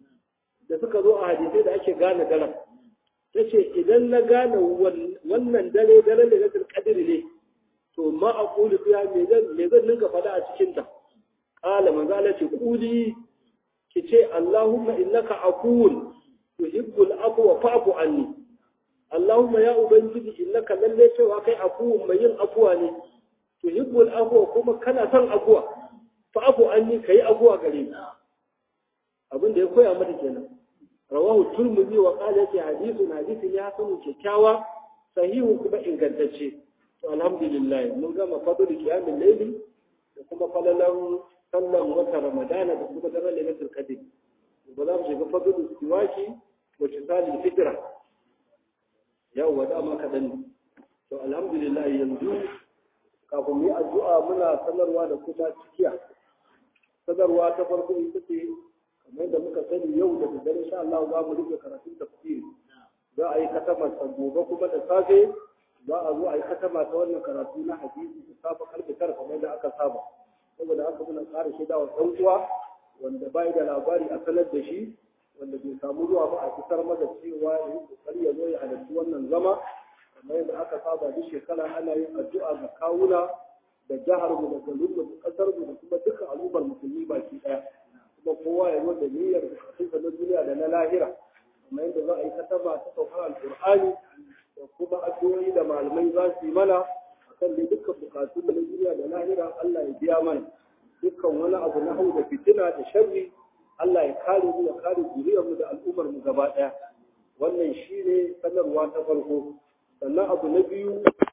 da suka zo a hadisai da ake gane daren tace idan na gane wannan dare daren da zai kadir ne to ma aqulu fiha me zan me zan ninka fada a cikin ta qala manzo Allah ce quli ki ce Allahumma innaka afuwun tuhibbul afwa fa'fu anni Allahumma ya ubangiji innaka lalle cewa kai afuwun mai yin afuwa ne tuhibbul afwa kuma kana son afuwa fa'afu an yi ka yi abuwa gare ni abin da ya koya mata kenan rawahu turmuzi wa qala yake hadithun hadithin ya sanu kyakkyawa sahihu kuma ingantacce to alhamdulillah mun gama fadlu qiyamul layli da kuma falalan sallan wata ramadana da kuma daren lailatul qadr ba za mu shiga fadlu siwaki wa tisalil fitra yau wa dama kadan to alhamdulillah yanzu kafin mu yi addu'a muna sanarwa da kuma cikiya sanarwa ta farko ita ce kamar da muka sani yau da daddare insha Allah za mu rufe karatun tafsiri za a yi katama ta gobe kuma da safe za a zo a yi katama ta wannan karatu na hadisi da safa karfe tara kamar da aka saba saboda haka muna ƙara shaida wa ɗan uwa wanda bai da labari a sanar da shi wanda bai samu zuwa ba a fitar masa cewa ya yi kokari ya zo ya halarci wannan zama kamar yadda aka saba duk shekara ana yin addu'a ga kawuna da jihar mu da garin mu da kasar mu da kuma dukkan al'ummar musulmi baki daya kuma kowa ya zo da niyyar bukatunsa na duniya da na lahira kamar yadda za a yi kataba ta saukar alƙur'ani da kuma addu'o'i da malamai za su yi mana akan dai dukkan bukatu na duniya da lahira Allah ya biya mana dukkan wani abu na hau da fitina da sharri Allah ya kare mu ya kare zuriyar mu da al'ummar mu gaba daya wannan shine sanarwa ta farko sannan abu na biyu